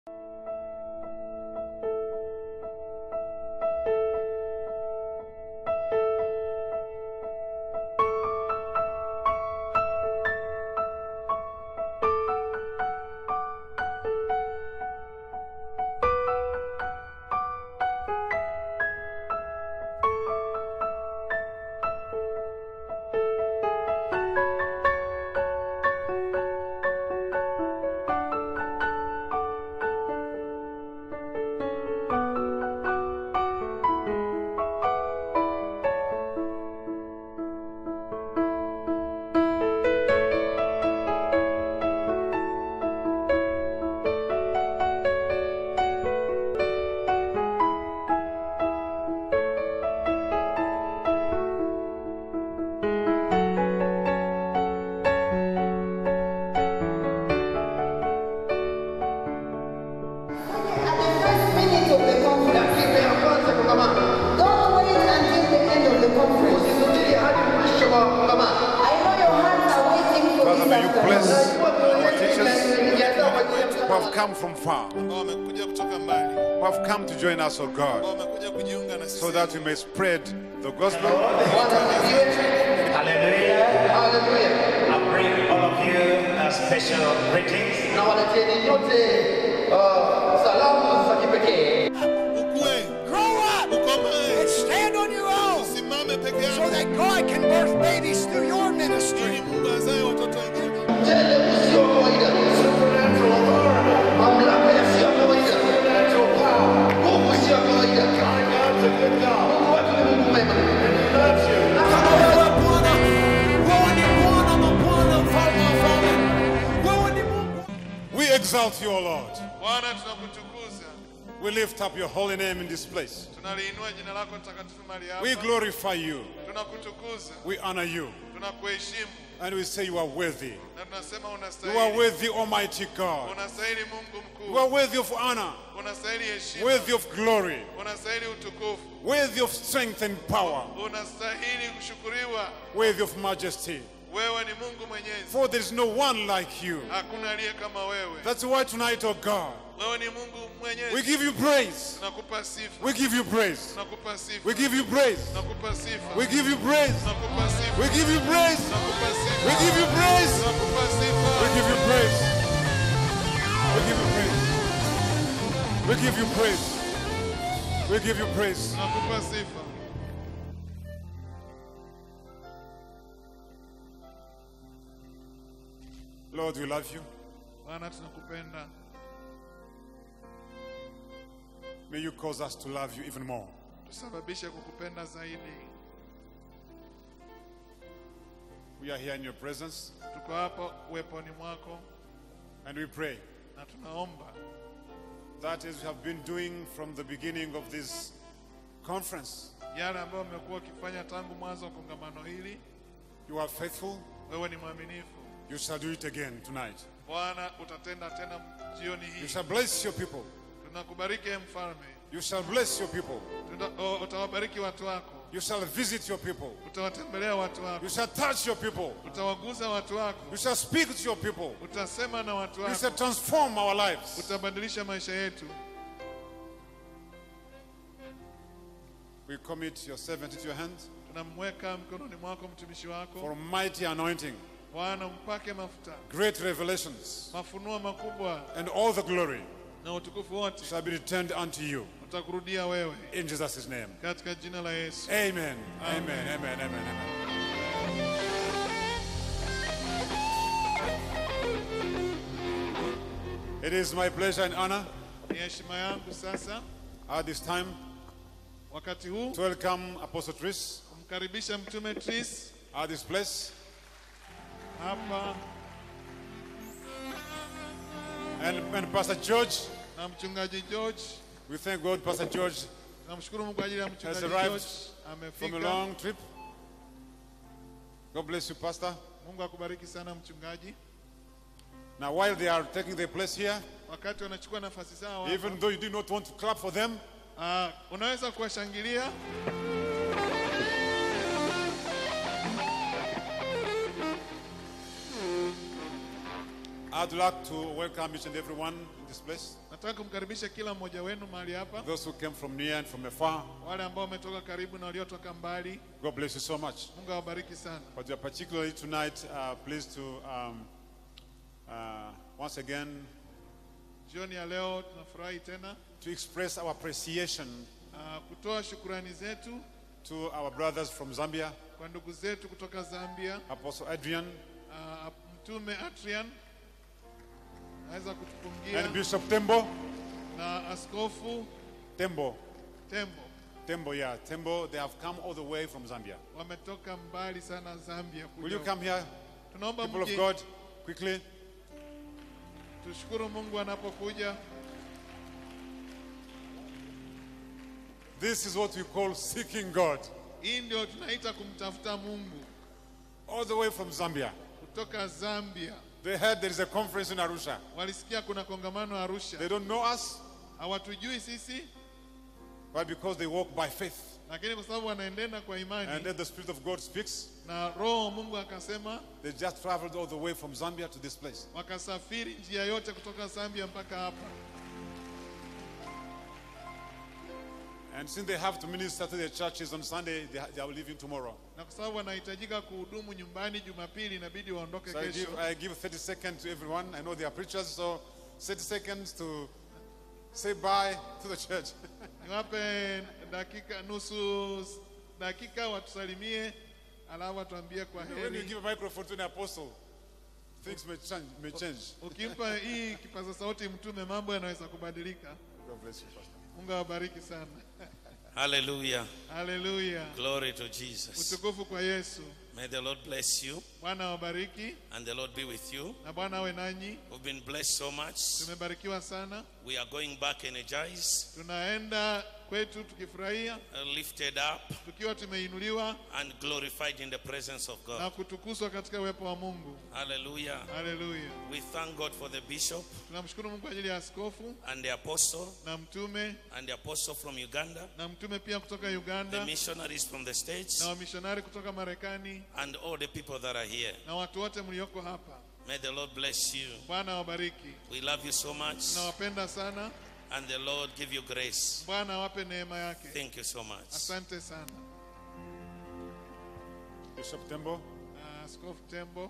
At the first minute of the conference, dakika ya kwanza kongamano don't wait until the end of the conference. usisubiri hadi mwisho wa kongamano I know your hearts are waiting for Father, this may you afternoon. bless Najua mioyo our yetu teachers inajiandaa kwa ajili ya who mkutano have come from far, ambao wamekuja kutoka mbali, who have come to join us, O ambao God, wamekuja kujiunga na so sisi that we may spread the gospel Bwana asifiwe. Hallelujah. Haleluya. I bring all of you uh, special greetings. na waletieni nyote uh, salamu za kipekee ukue, ukomae, Stand on your own usimame peke so yako that God can birth babies through your ministry. ili Mungu azae watoto wengine. mtende usio wa kawaida mamlaka yasiyo ya kawaida nguvu isiyo ya kawaida mungu wetu ni mungu mwema Kama wewe Bwana, wewe ni Bwana mabwana, mfalme wa falme. Wewe ni Mungu. We exalt you, O Lord. Bwana, tunakutukuza, We lift up your holy name in this place. tunaliinua jina lako takatifu mahali We hapa, glorify you. tunakutukuza, We honor you. tunakuheshimu And we say you are worthy. na tunasema You are unastahili, worthy, Almighty God. unastahili Mungu You are mkuu, worthy of honor, unastahili heshima, worthy of glory, unastahili utukufu, worthy of strength and power, unastahili kushukuriwa. worthy of majesty. Wewe ni Mungu mwenyezi, For there is no one like you. hakuna aliye kama wewe. That's why tonight, oh God, Wewe ni Mungu we mwenyezi, give you praise. tunakupa sifa, We give you praise. tunakupa sifa, We give you praise. tunakupa sifa, We give you praise. tunakupa sifa, We give you praise. tunakupa sifa, We give you praise. tunakupa We sifa. give you praise. We give you praise. We give you praise. We give you praise. Tunakupa sifa. Lord, we love you. Bwana, tunakupenda. May you cause us to love you even more. Tusababishe kukupenda zaidi. We are here in your presence Tuko hapa uweponi mwako and we pray na tunaomba that as we have been doing from the beginning of this conference, yale ambayo umekuwa ukifanya tangu mwanzo wa kongamano hili. you are faithful. Wewe ni mwaminifu You shall do it again tonight. Bwana, utatenda tena jioni You hii. shall bless your people. Tunakubariki ee mfalme, You shall bless your people. Tuna- o- utawabariki watu wako, You shall visit your people. utawatembelea watu You wako, shall touch your people. utawaguza watu wako, You shall speak to your people. utasema na watu You wako, shall transform our lives. utabadilisha maisha yetu. We commit your servant into your hands Tunamweka mkononi mwako mtumishi for wako, mighty anointing, Bwana, mpake mafuta, great revelations, mafunuo makubwa and all the glory na utukufu wote shall be returned unto you. utakurudia wewe, In Jesus' name. katika jina la Yesu. Amen. Amen. Amen. Amen. Amen. It is my pleasure and honor Ni heshima yangu sasa at this time wakati huu to welcome Apostle Tris kumkaribisha mtume Tris at this place hapa and, and Pastor George. na mchungaji George. We thank God, Pastor George, Namshukuru Mungu kwa ajili ya has mchungaji arrived George from a amefika. long trip. God bless you, Pastor. Mungu akubariki sana mchungaji. Now, while they are taking their place here, Wakati wanachukua nafasi zao hapa, even though you do not want to clap for them, ah, unaweza kuwashangilia. I'd like to welcome each and everyone in this place. Nataka kumkaribisha kila mmoja wenu mahali hapa, Those who came from near and from afar, wale ambao wametoka karibu na waliotoka mbali. God bless you so much. Mungu awabariki sana. But we are particularly tonight uh, pleased to um, uh, once again Jioni ya leo tunafurahi tena to express our appreciation uh, kutoa shukurani zetu to our brothers from Zambia, kwa ndugu zetu kutoka Zambia. Apostle Adrian Uh, Mtume Atrian naweza and kutupungia Bishop Tembo. na Askofu Tembo, Tembo Tembo, yeah, Tembo. They have come all the way from Zambia. wametoka mbali sana Zambia kuja Will you huku. come here, Tunaomba people of mje, God, quickly? tushukuru Mungu anapokuja. This is what we call seeking God, Hii ndio tunaita kumtafuta Mungu all the way from Zambia. kutoka Zambia. They heard there is a conference in Arusha. Walisikia kuna kongamano Arusha, They don't know us, hawatujui sisi, but because they walk by faith. lakini kwa sababu wanaendena kwa And imani then the Spirit of God speaks. na Roho wa Mungu akasema, They just traveled all the way from Zambia to this place. wakasafiri njia yote kutoka Zambia mpaka hapa. And since they have to minister to their churches on Sunday, they, they are leaving tomorrow. na kwa sababu wanahitajika kuhudumu nyumbani Jumapili, inabidi waondoke So I give, kesho. I give 30 seconds to everyone. I know they are preachers, so 30 seconds to say bye to the church. Niwape dakika nusu dakika watusalimie, alafu watuambie kwa when you heri. give a microphone to an apostle, things may change. May change. Ukimpa hii kipaza sauti mtume, mambo yanaweza kubadilika. God bless you, Pastor. Mungu awabariki sana. Hallelujah. Haleluya, Glory to Jesus. utukufu kwa Yesu. May the Lord bless you Bwana awabariki and the Lord be with you. na Bwana awe nanyi. We've been blessed so much. Tumebarikiwa sana, We are going back energized, tunaenda kwetu tukifurahia, uh, lifted up, tukiwa tumeinuliwa and glorified in the presence of na God. kutukuzwa katika uwepo wa Mungu. Hallelujah. Haleluya, We thank God for the bishop tunamshukuru Mungu kwa ajili ya askofu and the apostle na mtume and the apostle from Uganda, na mtume pia kutoka the Uganda missionaries from the States, na wamishonari kutoka Marekani and all the people that are here. na watu wote mlioko hapa. May the Lord bless you. Bwana awabariki, We love you so much, nawapenda sana. and the Lord give you grace. Bwana awape neema yake. Thank you so much. Asante sana Bishop Tembo. Na Askofu Tembo.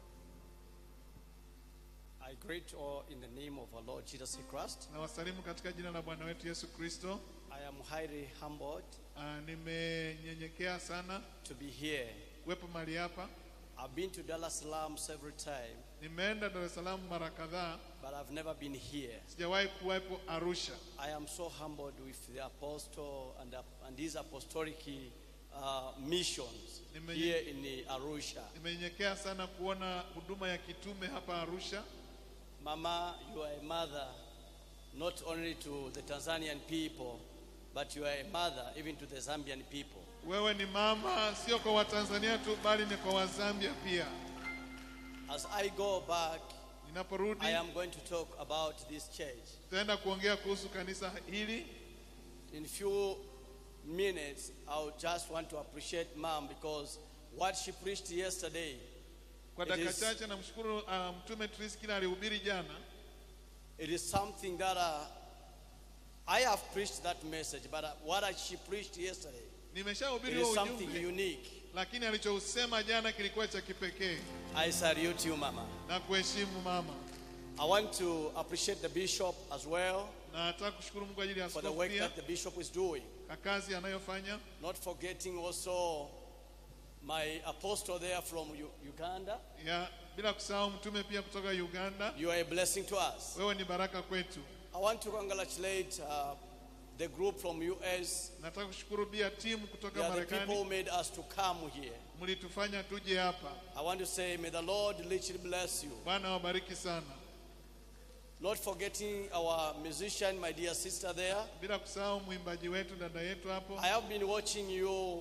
I greet all in the name of our Lord Jesus Christ. Na wasalimu katika jina la Bwana wetu Yesu Kristo. I am highly humbled Ah, Nimenyenyekea sana to be here. kuwepo mahali hapa. I've been to Dar es Salaam several times, Nimeenda Dar es Salaam mara kadhaa, but I've never been here. sijawahi kuwepo Arusha. I am so humbled with the apostle and, and his apostolic uh, missions Nimenye- here in the Arusha. Nimenyenyekea sana kuona huduma ya kitume hapa Arusha. Mama, you are a mother not only to the Tanzanian people, but you are a mother even to the Zambian people. Wewe ni mama, sio kwa Watanzania tu, bali ni kwa Wazambia pia. As I go back, Ninaporudi I am going to talk about this church. tutaenda kuongea kuhusu kanisa hili. In few minutes, I would just want to appreciate Mom because what she preached yesterday, Kwa It dakika is- chache namshukuru uh, Mtume Tris kile alihubiri jana. it is something that uh, I have preached that message, but uh, what she preached yesterday, it Nimeshahubiri is huo something ujumbe, unique. lakini alichousema jana kilikuwa cha kipekee I salute you, Mama. na kuheshimu mama, I want to appreciate the bishop as well na nataka kushukuru Mungu kwa ajili ya for the askofu work pia that the bishop is doing. kwa kazi anayofanya, Not forgetting also my apostle there from U- Uganda. ya bila kusahau mtume pia kutoka Uganda. You are a blessing to us. Wewe ni baraka kwetu. I want to congratulate uh, the group from US. Nataka kushukuru pia timu They kutoka are the people who Marekani, made us to come here. mlitufanya tuje hapa. I want to say, may the Lord richly bless you. Bwana wabariki sana, Not forgetting our musician, my dear sister there. bila kusahau mwimbaji wetu dada yetu hapo. I have been watching you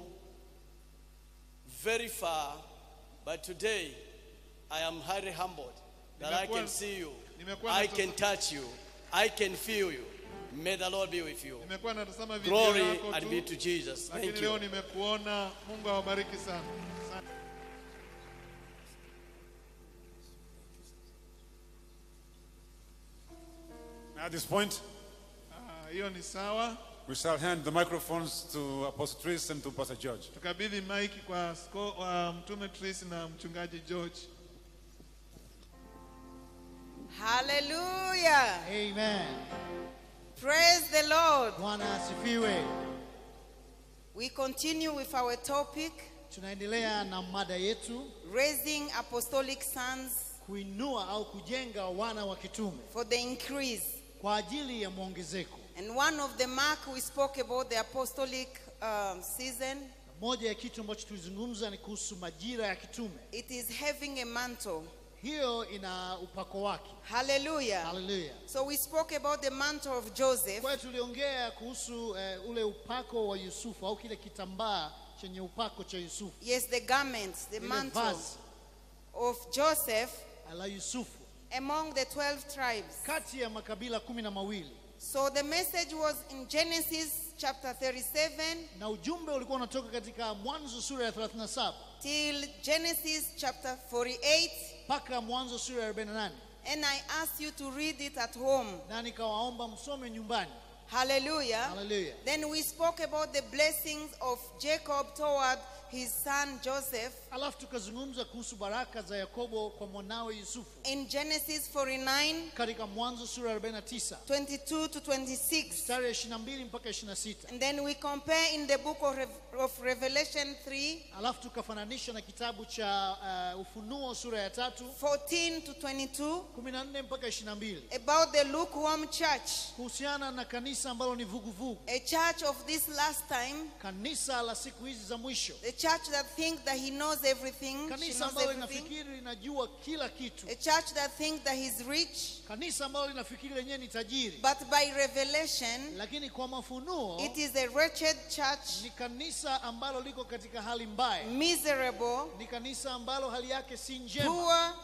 very far, but today I am highly humbled that I can Nimekuwa- see you. nimekuwa I natasa- can touch you. I can feel you. May the Lord be with you. Nimekuwa natazama video Glory yako and be to tu, Jesus. lakini Thank leo you. nimekuona. Mungu awabariki sana. Asante. At this point, Ah, hiyo ni sawa. we shall hand the microphones to Apostle Tris and to Pastor George. Tukabidhi maiki kwa asko, wa mtume Tris na mchungaji George. Hallelujah. Amen. Praise the Lord. Bwana asifiwe. We continue with our topic Tunaendelea na mada yetu raising apostolic sons kuinua au kujenga wana wa kitume for the increase. kwa ajili ya mwongezeko. And one of the mark we spoke about the apostolic um, season, Moja ya kitu ambacho tulizungumza ni kuhusu majira ya kitume. it is having a mantle. Hiyo ina upako wake. Hallelujah. Haleluya. So we spoke about the mantle of Joseph. Kwa hiyo tuliongea kuhusu eh, ule upako wa Yusufu au kile kitambaa chenye upako cha Yusufu, Yes, the garment, the ile mantle vazi of Joseph la Yusufu among the 12 tribes. kati ya makabila kumi na mawili So the message was in Genesis chapter 37 na ujumbe ulikuwa unatoka katika Mwanzo sura ya 37 till Genesis chapter 48. mpaka Mwanzo sura ya 48 And I asked you to read it at home. na nikawaomba msome nyumbani. Hallelujah. Haleluya. Then we spoke about the blessings of Jacob toward his son Joseph Alafu tukazungumza kuhusu baraka za Yakobo kwa mwanawe Yusufu in Genesis 49 katika Mwanzo sura ya 49 22 to 26. mstari ya 22 mpaka 26. And then we compare in the book of, Rev- of Revelation 3 Alafu tukafananisha na kitabu cha uh, Ufunuo sura ya tatu 14 to 22 14 mpaka 22 about the lukewarm church, kuhusiana na kanisa ambalo ni vuguvugu, a church of this last time, kanisa la siku hizi za mwisho, a church that thinks that he knows everything, she kanisa knows ambalo everything, linafikiri linajua kila kitu, a church that thinks that he's rich, kanisa ambalo linafikiri lenyewe ni tajiri, but by revelation, lakini kwa mafunuo it is a wretched church, ni kanisa ambalo liko katika hali mbaya, miserable, ni kanisa ambalo hali yake si njema, poor,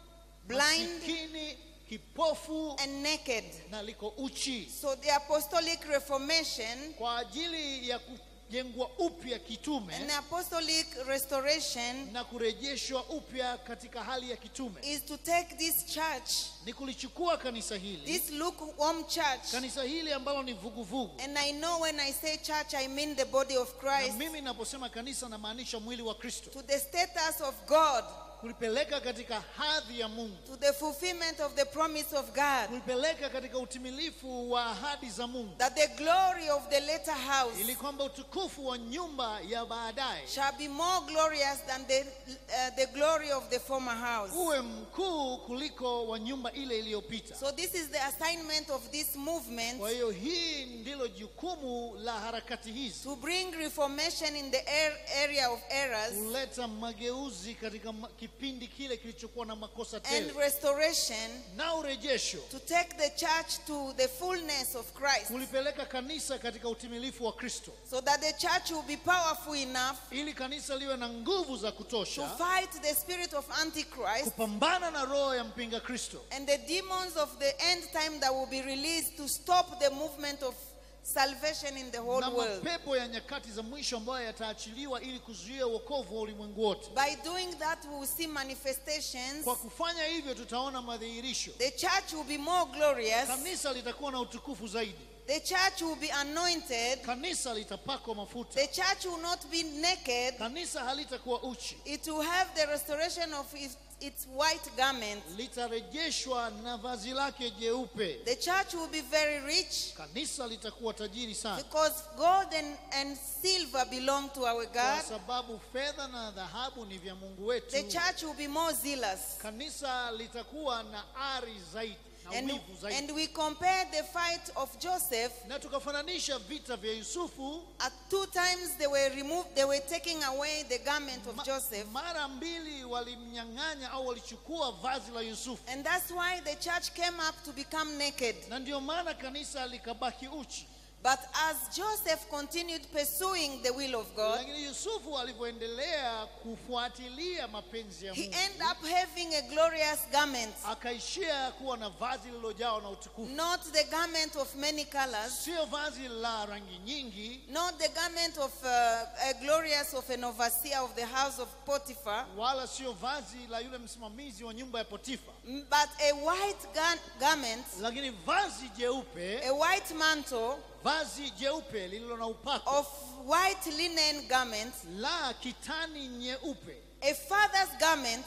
blind, masikini, kipofu and naked. na liko uchi. So the apostolic reformation Kwa ajili ya kujengwa upya kitume and apostolic restoration na kurejeshwa upya katika hali ya kitume is to take this church, ni kulichukua kanisa hili this lukewarm church, kanisa hili ambalo ni vuguvugu and I know when I say church, I mean the body of na Christ, mimi naposema kanisa namaanisha mwili wa kristo to the status of God, kulipeleka katika hadhi ya mungu to the fulfillment of the promise of God, kulipeleka katika utimilifu wa ahadi za mungu that the glory of the latter house ili kwamba utukufu wa nyumba ya baadaye shall be more glorious than the, uh, the glory of the former house. uwe mkuu kuliko wa nyumba ile iliyopita So this is the assignment of this movement kwa hiyo hii ndilo jukumu la harakati hizi to bring reformation in the ar- area of errors kuleta mageuzi katika ma- kipindi kile kilichokuwa na makosa and tele restoration na urejesho to take the church to the fullness of Christ kulipeleka kanisa katika utimilifu wa kristo so that the church will be powerful enough ili kanisa liwe na nguvu za to kutosha fight the spirit of antichrist kupambana na roho ya mpinga kristo and the demons of the end time that will be released to stop the movement of salvation in the whole na world. mapepo ya nyakati za mwisho ambayo yataachiliwa ili kuzuia uokovu wa ulimwengu wote By doing that, we will see manifestations. kwa kufanya hivyo tutaona madhihirisho The church will be more glorious. kanisa litakuwa na utukufu zaidi The church will be anointed. kanisa litapakwa mafuta The church will not be naked. kanisa halitakuwa uchi It will have the restoration of its, its white garment. litarejeshwa na vazi lake jeupe The church will be very rich kanisa litakuwa tajiri sana because gold and, and silver belong to our kwa God. sababu fedha na dhahabu ni vya mungu wetu The church will be more zealous. kanisa litakuwa na ari zaidi na And, wivu zaidi and we compare the fight of Joseph. na tukafananisha vita vya yusufu At two times they were removed, they were taking away the garment of Ma- Joseph. mara mbili walimnyang'anya au walichukua vazi la yusufu And that's why the church came up to become naked. na ndio maana kanisa likabaki uchi But as Joseph continued pursuing the will of God, lakini yusufu alivyoendelea kufuatilia mapenzi ya he mungu ended up having a glorious garment. akaishia kuwa na vazi lililojawa na utukufu Not the garment of many colors, sio vazi la rangi nyingi not the garment of uh, a glorious of an overseer of the house of Potiphar, wala sio vazi la yule msimamizi wa nyumba ya potifa Mm, But a white gar- garment, lakini vazi jeupe a white mantle vazi jeupe lililo na upako of white linen garment, la kitani nyeupe a father's garment,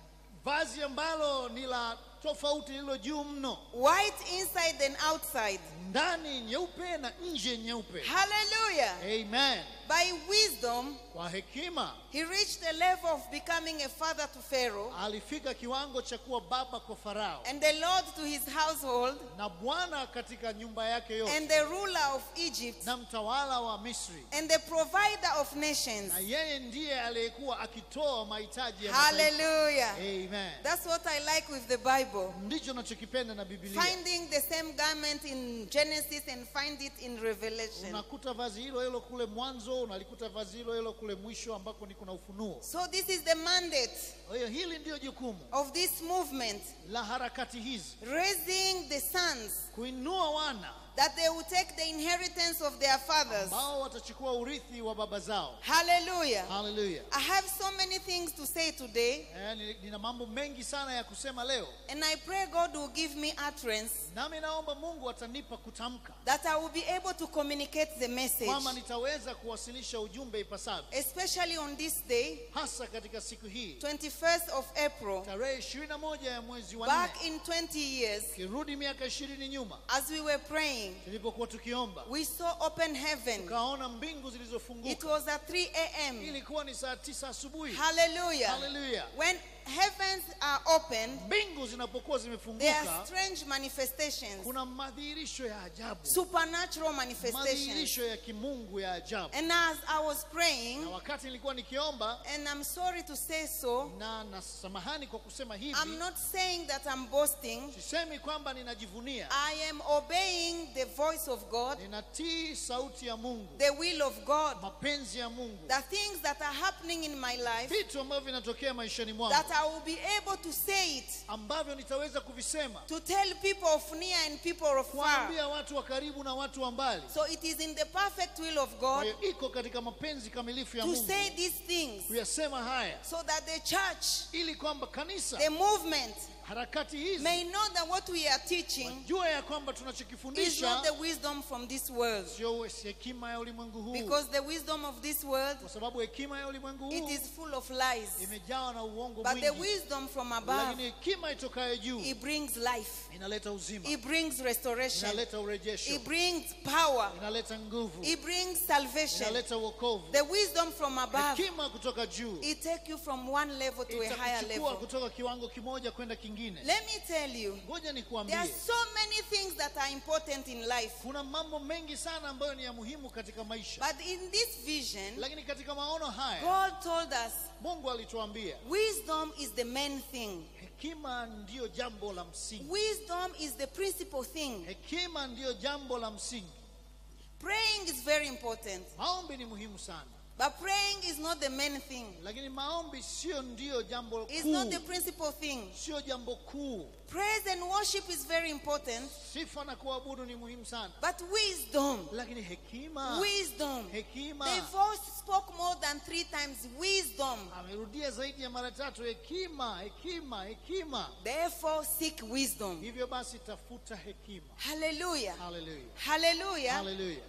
vazi ambalo ni la tofauti lililo juu mno white inside and outside. ndani nyeupe na nje nyeupe Hallelujah. amen By wisdom, kwa hekima he reached the level of becoming a father to Pharaoh alifika kiwango cha kuwa baba kwa farao and the Lord to his household na bwana katika nyumba yake yote and the ruler of Egypt na mtawala wa misri and the provider of nations. na yeye ndiye aliyekuwa akitoa mahitaji ya mataifa. Hallelujah. amen That's what I like with the Bible. ndicho nachokipenda na biblia Finding the same garment in Genesis and find it in Revelation. unakuta vazi hilo hilo kule mwanzo unalikuta vazi hilo hilo kule mwisho ambako ni kuna ufunuo So this is the mandate kwa hiyo hili ndiyo jukumu of this movement, la harakati hizi raising the sons kuinua wana that they will take the inheritance of their fathers. ambao watachukua urithi wa baba zao Hallelujah. haleluya I have so many things to say today, Eh, ni- nina mambo mengi sana ya kusema leo and I pray God will give me utterance nami naomba mungu atanipa kutamka that I will be able to communicate the message, kwamba nitaweza kuwasilisha ujumbe ipasavyo especially on this day, hasa katika siku hii 21st of April, tarehe 21 ya mwezi wa back nne in 20 years, kirudi miaka ishirini nyuma as we were praying, tulipokuwa tukiomba we saw open heaven. tukaona mbingu It zilizofunguka was at 3 a.m. ilikuwa ni saa tisa asubuhi Hallelujah. haleluya When heavens are open, mbingu zinapokuwa there are zimefunguka strange manifestations, kuna madhihirisho ya ajabu supernatural manifestations. madhihirisho ya kimungu ya ajabu And as I was na praying, wakati nilikuwa nikiomba and I'm sorry to say so, na na samahani kwa kusema hivi I'm not saying that I'm boasting. sisemi kwamba ninajivunia I am obeying the voice of God, ninatii sauti ya mungu the will of God, mapenzi ya mungu the things that are happening in my life, vitu ambavyo vinatokea maishani mwangu that I will be able to say it, ambavyo nitaweza kuvisema to tell people of near and people of far. kuwaambia watu wa karibu na watu wa mbali So it is in the perfect will of kwa God hiyo iko katika mapenzi kamilifu ya to mungu say these things kuyasema haya so that the church, ili kwamba kanisa the movement, harakati hizi may know that what we are teaching jua ya kwamba is tunachokifundisha not the wisdom from this world. sio hekima ya ulimwengu huu Because the wisdom of this world, kwa sababu hekima ya ulimwengu it huu is full of lies. imejawa na uongo But the mwingi wisdom from above, lakini hekima itokayo juu it brings life. inaleta uzima It brings restoration. inaleta urejesho It brings power. inaleta nguvu It brings salvation. inaleta wokovu The wisdom from above, hekima kutoka juu it take you from one level to a higher itakuchukua level. kutoka kiwango kimoja kwenda kingine Let me tell you, ngoja there nikuambie are so many things that are important in life. kuna mambo mengi sana ambayo ni ya muhimu katika maisha But in this vision, lakini katika maono haya God told us mungu alituambia wisdom is the main thing. hekima ndiyo jambo la msingi Wisdom is the principal thing. hekima ndiyo jambo la msingi Praying is very important, maombi ni muhimu sana but praying is not the main thing. lakini maombi sio ndiyo jambo It's not the kuu principal thing. sio jambo kuu Praise and worship is very important, sifa na kuabudu ni muhimu sana but wisdom, lakini hekima wisdom. hekima The voice spoke more than three times wisdom. amerudia zaidi ya mara tatu hekima hekima hekima Therefore, seek wisdom. hivyo basi tafuta hekima Hallelujah. haleluya Hallelujah. haleluya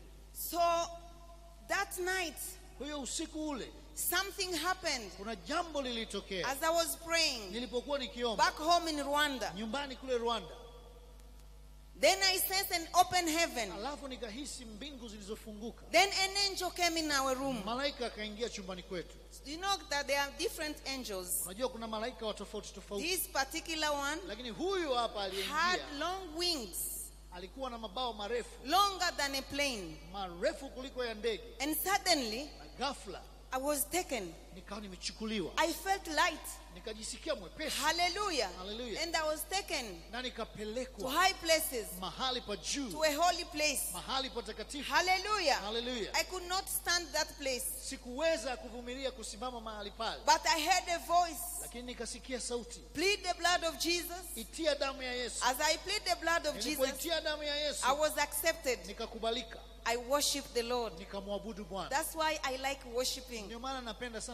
So that night, kwa hiyo usiku ule something happened kuna jambo lilitokea as I was praying nilipokuwa nikiomba back home in Rwanda. nyumbani kule rwanda Then I sensed an open heaven. alafu nikahisi mbingu zilizofunguka Then an angel came in our room. malaika akaingia chumbani kwetu Do you know that there are different angels? unajua kuna malaika wa tofauti tofauti This particular one lakini huyu hapa had aliyeingia long wings, alikuwa na mabao marefu longer than a plane. marefu kuliko ya ndege And suddenly, na ghafla I was taken. nikawa nimechukuliwa I felt light. nikajisikia mwepesi Hallelujah. Hallelujah. And I was taken na to nikapelekwa high places, mahali pa juu to a holy place. mahali patakatifu Hallelujah. haleluya I could not stand that place. sikuweza kuvumilia kusimama mahali pale But I heard a voice lakini nikasikia sauti plead the blood of Jesus. itia damu ya yesu As I plead the blood of Jesus, nilipoitia damu ya yesu I was accepted. nikakubalika I worship the Lord. nikamwabudu bwana That's why I like worshiping. ndio maana napenda sana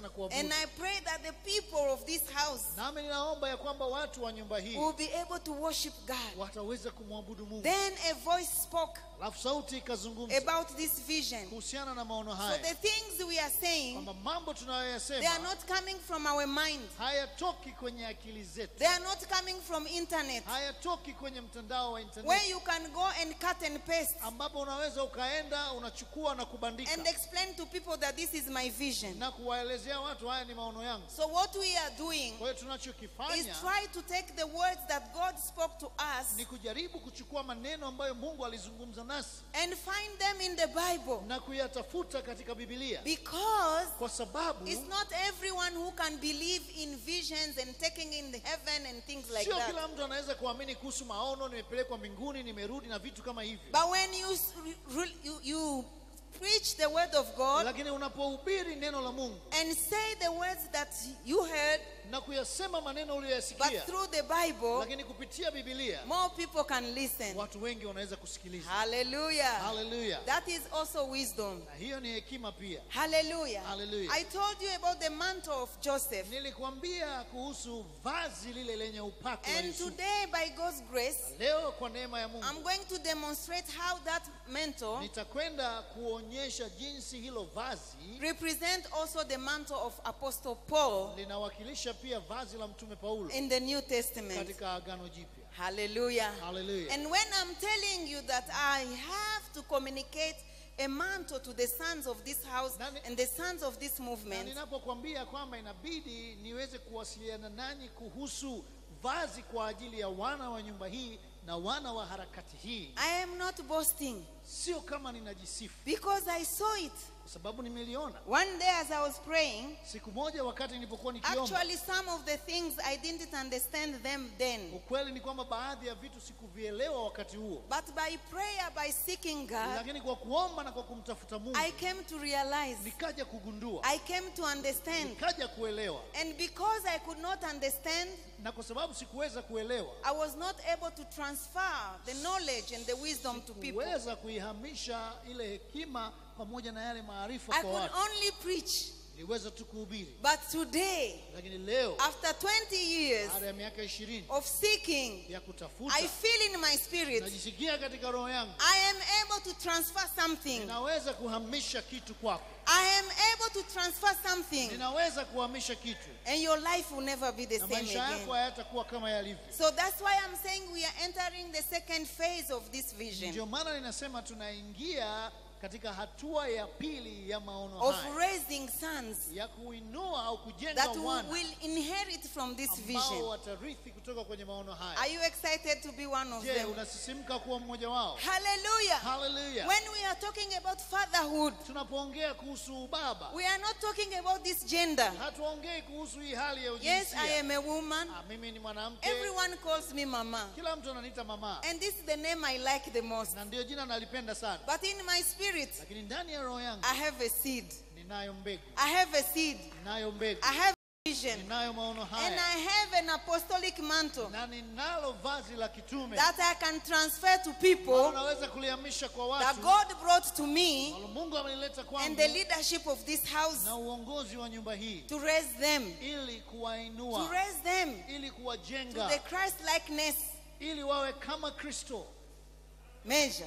na kuabudu And I pray that the people of this house nami ninaomba ya kwamba watu wa nyumba hii will be able to worship God. wataweza kumwabudu mungu Then a voice spoke alafu sauti ikazungumza about this vision. kuhusiana na maono So haya the things we are saying, kwamba mambo they are tunayoyasema not coming from our mind. hayatoki kwenye akili zetu They are not coming from internet hayatoki kwenye mtandao wa where internet you can go and cut and paste ambapo unaweza ukaenda unachukua na kubandika and explain to people that this is my vision. na kuwaelezea watu haya ni maono yangu So what we are doing kwa hiyo is tunachokifanya try to take the words that God spoke to us ni kujaribu kuchukua maneno ambayo mungu alizungumza nasi and find them in the Bible na kuyatafuta katika bibilia because kwa sababu it's not everyone who can believe in visions and taking in the heaven and things like sio that. kila mtu anaweza kuamini kuhusu maono nimepelekwa mbinguni nimerudi na vitu kama hivyo But when you, s- re- you, you preach the word of God lakini unapohubiri neno la mungu and say the words that you heard, na kuyasema maneno but uliyoyasikia through the Bible, lakini kupitia bibilia more people can listen. watu wengi wanaweza kusikiliza Hallelujah. haleluya That is also wisdom. na hiyo ni hekima pia Hallelujah. Hallelujah. I told you about the mantle of Joseph. nilikwambia kuhusu vazi lile lenye upako wa And Yusufu. today, by God's grace, leo kwa neema ya mungu I'm going to demonstrate how that mantle nitakwenda kuonyesha jinsi hilo vazi represent also the mantle of Apostle Paul linawakilisha pia vazi la mtume paulo in the New Testament. katika agano jipya Hallelujah. Hallelujah. And when I'm telling you that I have to communicate a mantle to the sons of this house Nani- and the sons of this na movement, ninapokwambia kwamba inabidi niweze kuwasiliana nanyi kuhusu vazi kwa ajili ya wana wa nyumba hii na wana wa harakati hii I am not boasting sio kama ninajisifu because I saw it. kwa sababu nimeliona One day as I was praying, siku moja wakati nilipokuwa nikiomba actually some of the things I didn't understand them then. ukweli ni kwamba baadhi ya vitu sikuvielewa wakati huo But by prayer, by seeking God, lakini kwa kuomba na kwa kumtafuta mungu I came to realize, nikaja kugundua I came to understand. nikaja kuelewa And because I could not understand, na kwa sababu sikuweza kuelewa I was not able to transfer the knowledge and the wisdom to people. kuweza kuihamisha ile hekima pamoja na yale maarifa I kwa could watu only preach. niliweza tu kuhubiri But today, lakini leo after 20 years baada ya miaka ishirini of seeking, ya kutafuta I feel in my spirit najisikia katika roho yangu I am able to transfer something. ninaweza kuhamisha kitu kwako I am able to transfer something, ninaweza kuhamisha kitu and your life will never be the na same maisha again. yako hayatakuwa kama yalivyo So that's why I'm saying we are entering the second phase of this vision ndio maana ninasema tunaingia katika hatua ya pili ya maono of haya raising sons ya kuinua au kujenga that wana will inherit from this ambao vision. watarithi kutoka kwenye maono haya Are you excited to be one of je them? unasisimka kuwa mmoja wao Hallelujah. haleluya When we are talking about fatherhood, tunapoongea kuhusu ubaba we are not talking about this gender. hatuongei kuhusu hii hali ya Yes, ujinsia I am a woman. Ah, mimi ni mwanamke Everyone calls me mama. kila mtu ananiita mama And this is the name I like the most. na ndio jina nalipenda sana But in my spirit, lakini ndani ya roho yangu I have a seed. ninayo mbegu I have a seed. ninayo mbegu I have a vision. ninayo maono And haya I have an apostolic mantle na ninalo vazi la kitume that I can transfer to ambalo people naweza kulihamisha kwa that watu God brought to me ambalo mungu amelileta and kwangu the leadership of this house na uongozi wa nyumba hii to raise them, ili to kuwainua raise them ili to kuwajenga the Christ likeness ili wawe kama kristo measure.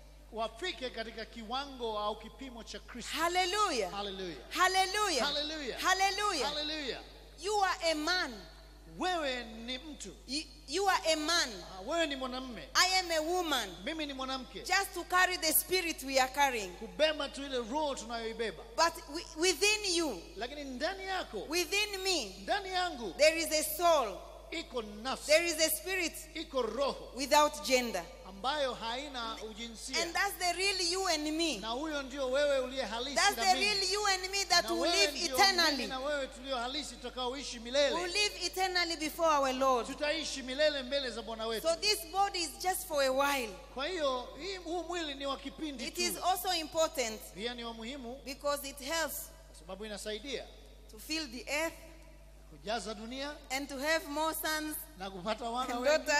wafike katika kiwango au kipimo cha kristo Hallelujah. haleluya Hallelujah. Hallelujah. Hallelujah. haleluya You are a man. wewe ni mtu You, you are a man. Ah, wewe ni mwanamme I am a woman. mimi ni mwanamke Just to carry the spirit we are carrying. kubeba tu ile roho tunayoibeba But wi- within you, lakini ndani yako within me, ndani yangu there is a soul, iko nafsi there is a spirit iko roho without gender. ambayo haina ujinsia And that's the real you and me. na huyo ndio wewe uliye halisi That's na the mimi. real you and me that Na will wewe live ndio mimi eternally. na wewe tulio halisi tutakaoishi Will milele live eternally before our Lord. tutaishi milele mbele za bwana wetu So this body is just for a while. kwa hiyo hii- huu mwili ni wa kipindi It tu is also important pia ni wa muhimu because it helps kwa sababu inasaidia to fill the earth kujaza dunia and to have more sons na kupata wana and wengi daughters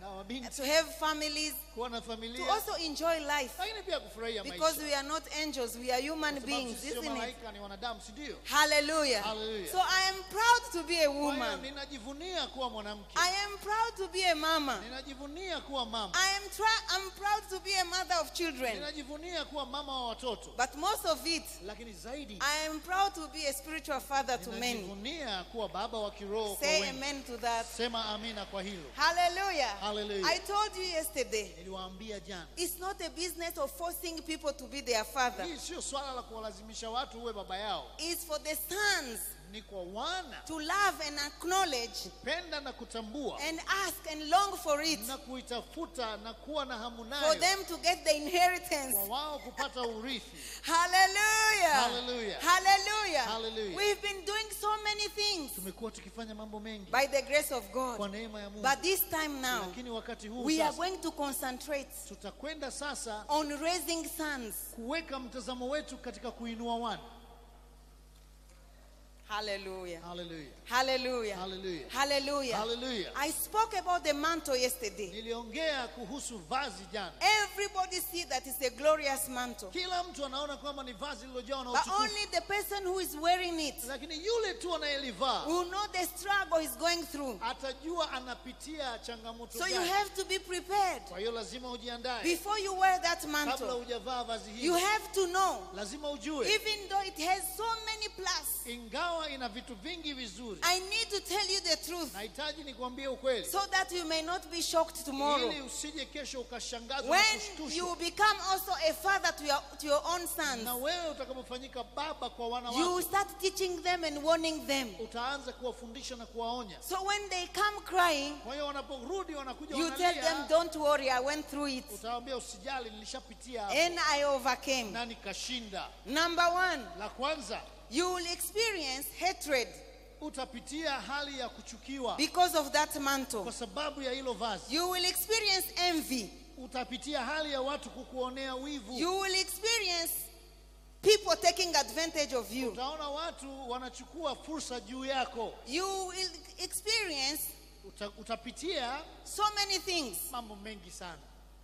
na mabinti to have families, kuwa na to familia also enjoy life. lakini pia kufurahia Because maisha we are not angels, we are human Kwa sababu beings, sisi sio isn't it? malaika ni wanadamu si ndio Hallelujah. Hallelujah. So I am proud to be a Kwa hiyo woman. ninajivunia kuwa mwanamke I am proud to be a mama. ninajivunia kuwa mama I am try- I'm proud to be a mother of children. ninajivunia kuwa mama wa watoto But most of it, lakini zaidi I am proud to be a spiritual father to many. ninajivunia kuwa baba wa kiroho kwa Say wengi amen to that. sema amina kwa hilo Hallelujah. Hallelujah. I told you yesterday, niliwaambia jana it's not a business of forcing people to be their father. hii sio swala la kuwalazimisha watu uwe baba yao It's for the sons ni kwa wana to love and acknowledge penda na kutambua and ask and long for it na kuitafuta na kuwa na hamu for nayo them to get the inheritance. kwa wao kupata urithi Hallelujah. Hallelujah. Hallelujah. Hallelujah. We've been doing so many things tumekuwa tukifanya mambo mengi by the grace of kwa God. neema ya Mungu But this time now, lakini wakati huu we are sasa going to concentrate tutakwenda sasa on raising sons. kuweka mtazamo wetu katika kuinua wana Hallelujah. haleluya Hallelujah. Hallelujah. Hallelujah. Hallelujah. I spoke about the mantle yesterday. niliongea kuhusu vazi jana Everybody see that it's a glorious mantle. kila mtu anaona kwamba ni vazi lililojawa na But utukufu only the person who is wearing it lakini yule tu anayelivaa will know the struggle he's going through. atajua anapitia changamoto So you gani have to be prepared. kwa hiyo lazima ujiandae Before you wear that kabla mantle, hujavaa vazi you hili have to know, lazima ujue even though it has so many plus, ingawa ina vitu vingi vizuri I need to tell you the truth nahitaji nikuambie ukweli so that you may not be shocked tomorrow. ili usije kesho ukashangazwa na When kushtushwa you become also a father to your, to your own sons, na wewe utakapofanyika baba kwa wana you wako start teaching them and warning them. utaanza kuwafundisha na kuwaonya So when they come crying, kwa hiyo wanaporudi wanakuja you tell them, wanalia Don't worry, I went through it utawaambia usijali nilishapitia hapo and I overcame. na nikashinda Number one, la kwanza you will experience hatred utapitia hali ya kuchukiwa because of that mantle. kwa sababu ya hilo vazi You will experience envy. utapitia hali ya watu kukuonea wivu You will experience people taking advantage of you. utaona watu wanachukua fursa juu yako You will experience Uta, utapitia so many things mambo mengi sana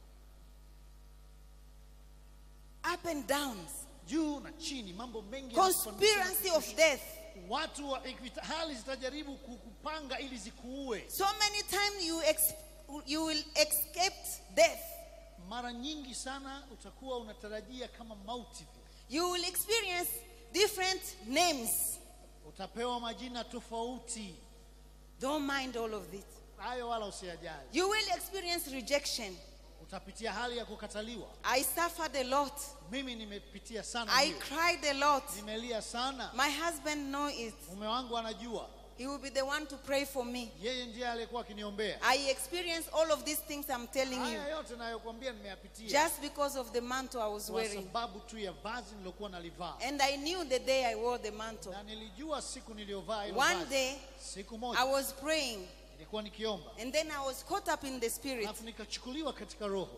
up and downs, juu na chini mambo mengi conspiracy of death. watu wa, ikita- hali zitajaribu kukupanga ili zikuue So many times you, ex- you will escape death. mara nyingi sana utakuwa unatarajia kama mauti vile. You will experience different names. utapewa majina tofauti Don't mind all of this. hayo wala usiyajali You will experience rejection. utapitia hali ya kukataliwa I suffered a lot. mimi nimepitia sana I hiyo. cried a lot. nimelia sana My husband know it. mume wangu anajua He will be the one to pray for me. yeye ndiye aliyekuwa akiniombea I experienced all of these things I'm telling you haya yote nayokuambia nimeyapitia just because of the mantle I was kwa wearing. sababu tu ya vazi nilokuwa nalivaa And I knew the day I wore the mantle. na nilijua siku niliyovaa hilo One vazi day siku I moja was praying nilikuwa nikiomba and then I was caught up in the spirit. alafu nikachukuliwa katika roho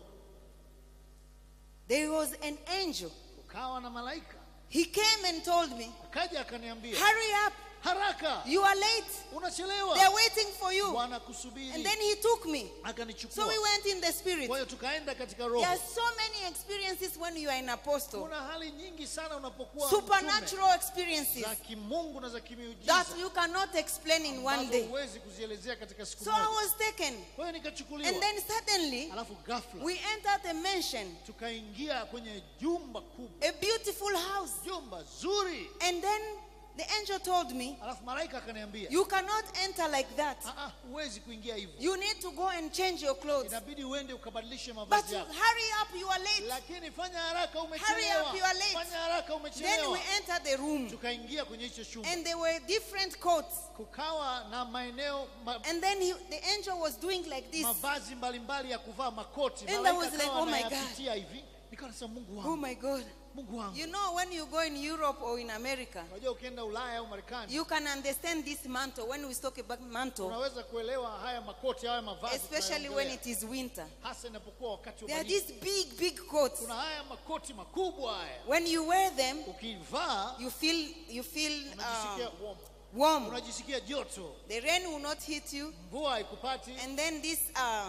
There was an angel. ukawa na malaika He came and told me, akaja akaniambia Hurry up, haraka you are late. unachelewa They're waiting for you. And wanakusubiri then he took me. So akanichukua we went in the spirit. kwa hiyo tukaenda katika There roho are so many experiences when you are an apostle. kuna hali nyingi sana unapokuwa mtume Supernatural experiences za kimungu na za kimiujiza that you cannot explain in one ambazo day. huwezi kuzielezea katika siku So I moja was taken. kwa hiyo nikachukuliwa And then suddenly alafu ghafla we entered a mansion, tukaingia kwenye jumba kubwa a beautiful house. jumba zuri And then the angel told me, alafu malaika akaniambia You cannot enter like that. "Ah, ah, huwezi kuingia hivyo You need to go and change your clothes. inabidi uende ukabadilishe But mavazi yako hurry up, you are late. lakini fanya haraka Hurry umechelewa up, you are late. fanya haraka Then umechelewa we entered the room, tukaingia kwenye hicho chumba and there were different coats. kukawa na maeneo ma, And then he, the angel was doing like this. mavazi mbalimbali ya kuvaa makoti And I Malaika was like, akawa "Oh my anayapitia hivi nikawa nasema mungu Oh wangu my God. mungu wangu You know, when you go in Europe or in America, unajua ukienda ulaya au marekani you can understand this mantle. When we talk about mantle, unaweza kuelewa haya makoti haya mavazi especially when tunayoongelea. it is winter, hasa inapokuwa wakati wa there are baridi these big, big coats. kuna haya makoti makubwa haya When you wear them, ukivaa you feel you feel unajisikia um, warm. warm. unajisikia joto The rain will not hit you, mvua haikupati and then this uh,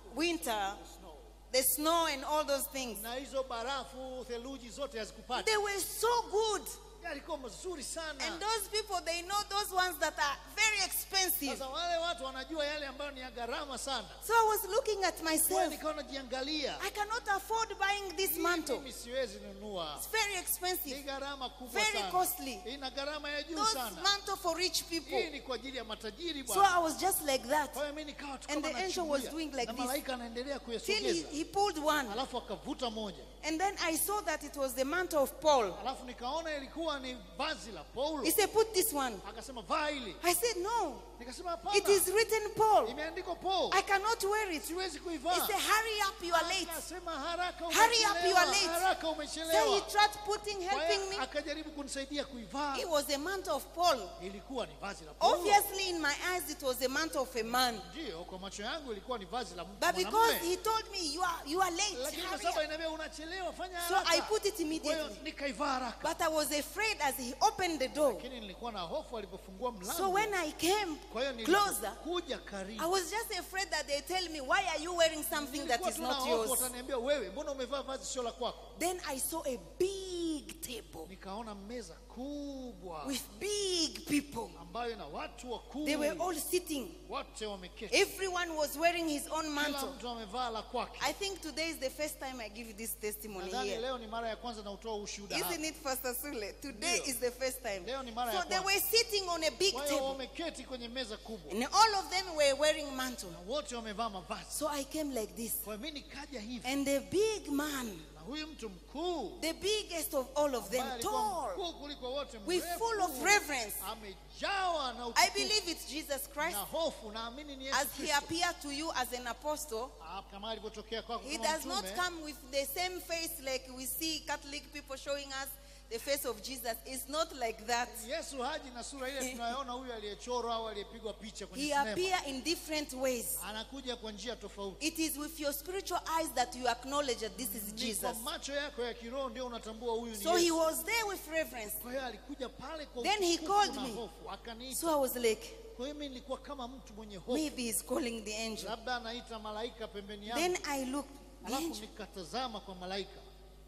winter, the snow and all those things. na hizo barafu theluji zote hazikupata They were so good. yalikuwa mazuri sana And those people, they know those ones that are very expensive. sasa wale watu wanajua yale ambayo ni ya gharama sana So I was looking at Kwa myself. nikawa najiangalia I cannot afford buying this mantle. mimi siwezi nunua It's very ni expensive. gharama kubwa Very sana costly. ina gharama ya juu Those sana mantle for rich hii people. ni kwa ajili ya matajiri So bwana I was just like that. kwa hiyo mimi nikawa tu And kama the angel was nachungulia. doing like na this. malaika anaendelea Till he, kuyasogeza he pulled one. alafu akavuta moja And then I saw that it was the mantle of Paul. alafu nikaona ilikuwa ni vazi la paulo He said, Put this one. akasema vaa hili I said, No. nikasema It hapana is written Paul. imeandikwa paul I cannot wear it. siwezi He kuivaa said, Hurry up, you are late. akasema haraka Hurry up, you umechelewa, are late. haraka So he umechelewa tried putting, Kwa helping hiyo me. akajaribu kunisaidia kuivaa It was a mantle of Paul. ilikuwa ni vazi la paulo Obviously, in my eyes, it was a mantle of a man. ndio kwa macho yangu ilikuwa ni vazi la But because mwanamume he told me, You are, you are late. lakini kwa Hurry sababu up. inaambia unachelewa fanya So haraka I put it kwa hiyo immediately. nikaivaa haraka But I was afraid as he opened the door. lakini nilikuwa na hofu alipofungua So mlango when I came kwa hiyo closer, nilipokuja I karibu was just afraid that they tell me, Why are you wearing something that nilikuwa is tuna not hofu yours? wataniambia wewe mbona umevaa vazi sio la kwako Then I saw a big table nikaona meza kubwa with big people. ambayo ina watu wakuu They were all sitting. wote wameketi Everyone was wearing his own kila mantle. mtu amevaa la kwake I think today is the first time I give this testimony nadhani here. leo ni mara ya kwanza na utoa ushuhuda Isn't hapa. it, Pastor Sule? Today Ndio. is the first time. Leo ni mara ya So they kwanza. were sitting on a big kwa hiyo table. wameketi kwenye meza kubwa And all of them were wearing mantle. na wote wamevaa mavazi So I came like this. kwa hiyo mi nikaja hivi And the big man, na huyu mtu mkuu the biggest of all of them, ambaye alikuwa tall, mkuu kuliko wote with mrefu, full of reverence. amejawa na I utukufu believe it's Jesus Christ. na hofu naamini ni Yesu As he Kristo. appeared to you as an apostle, Ah, kama alivyotokea kwako he kama does not mtume, come with the same face like we see Catholic people showing us the face of Jesus. It's not like that. yesu haji na sura ile tunayoona huyu aliyechorwa au aliyepigwa picha kwenye He sinema appear in different ways. anakuja kwa njia tofauti It is with your spiritual eyes that you acknowledge that this is ni Jesus. kwa macho yako ya kiroho ndio unatambua huyu ni So he yesu was there with reverence. kwa hiyo alikuja pale kwa Then he utukufu called na me. hofu akaniita So I was like, kwa hiyo mimi nilikuwa kama mtu mwenye hofu maybe he's calling the angel. labda anaita malaika pembeni yangu Then I looked, the alafu angel nikatazama kwa malaika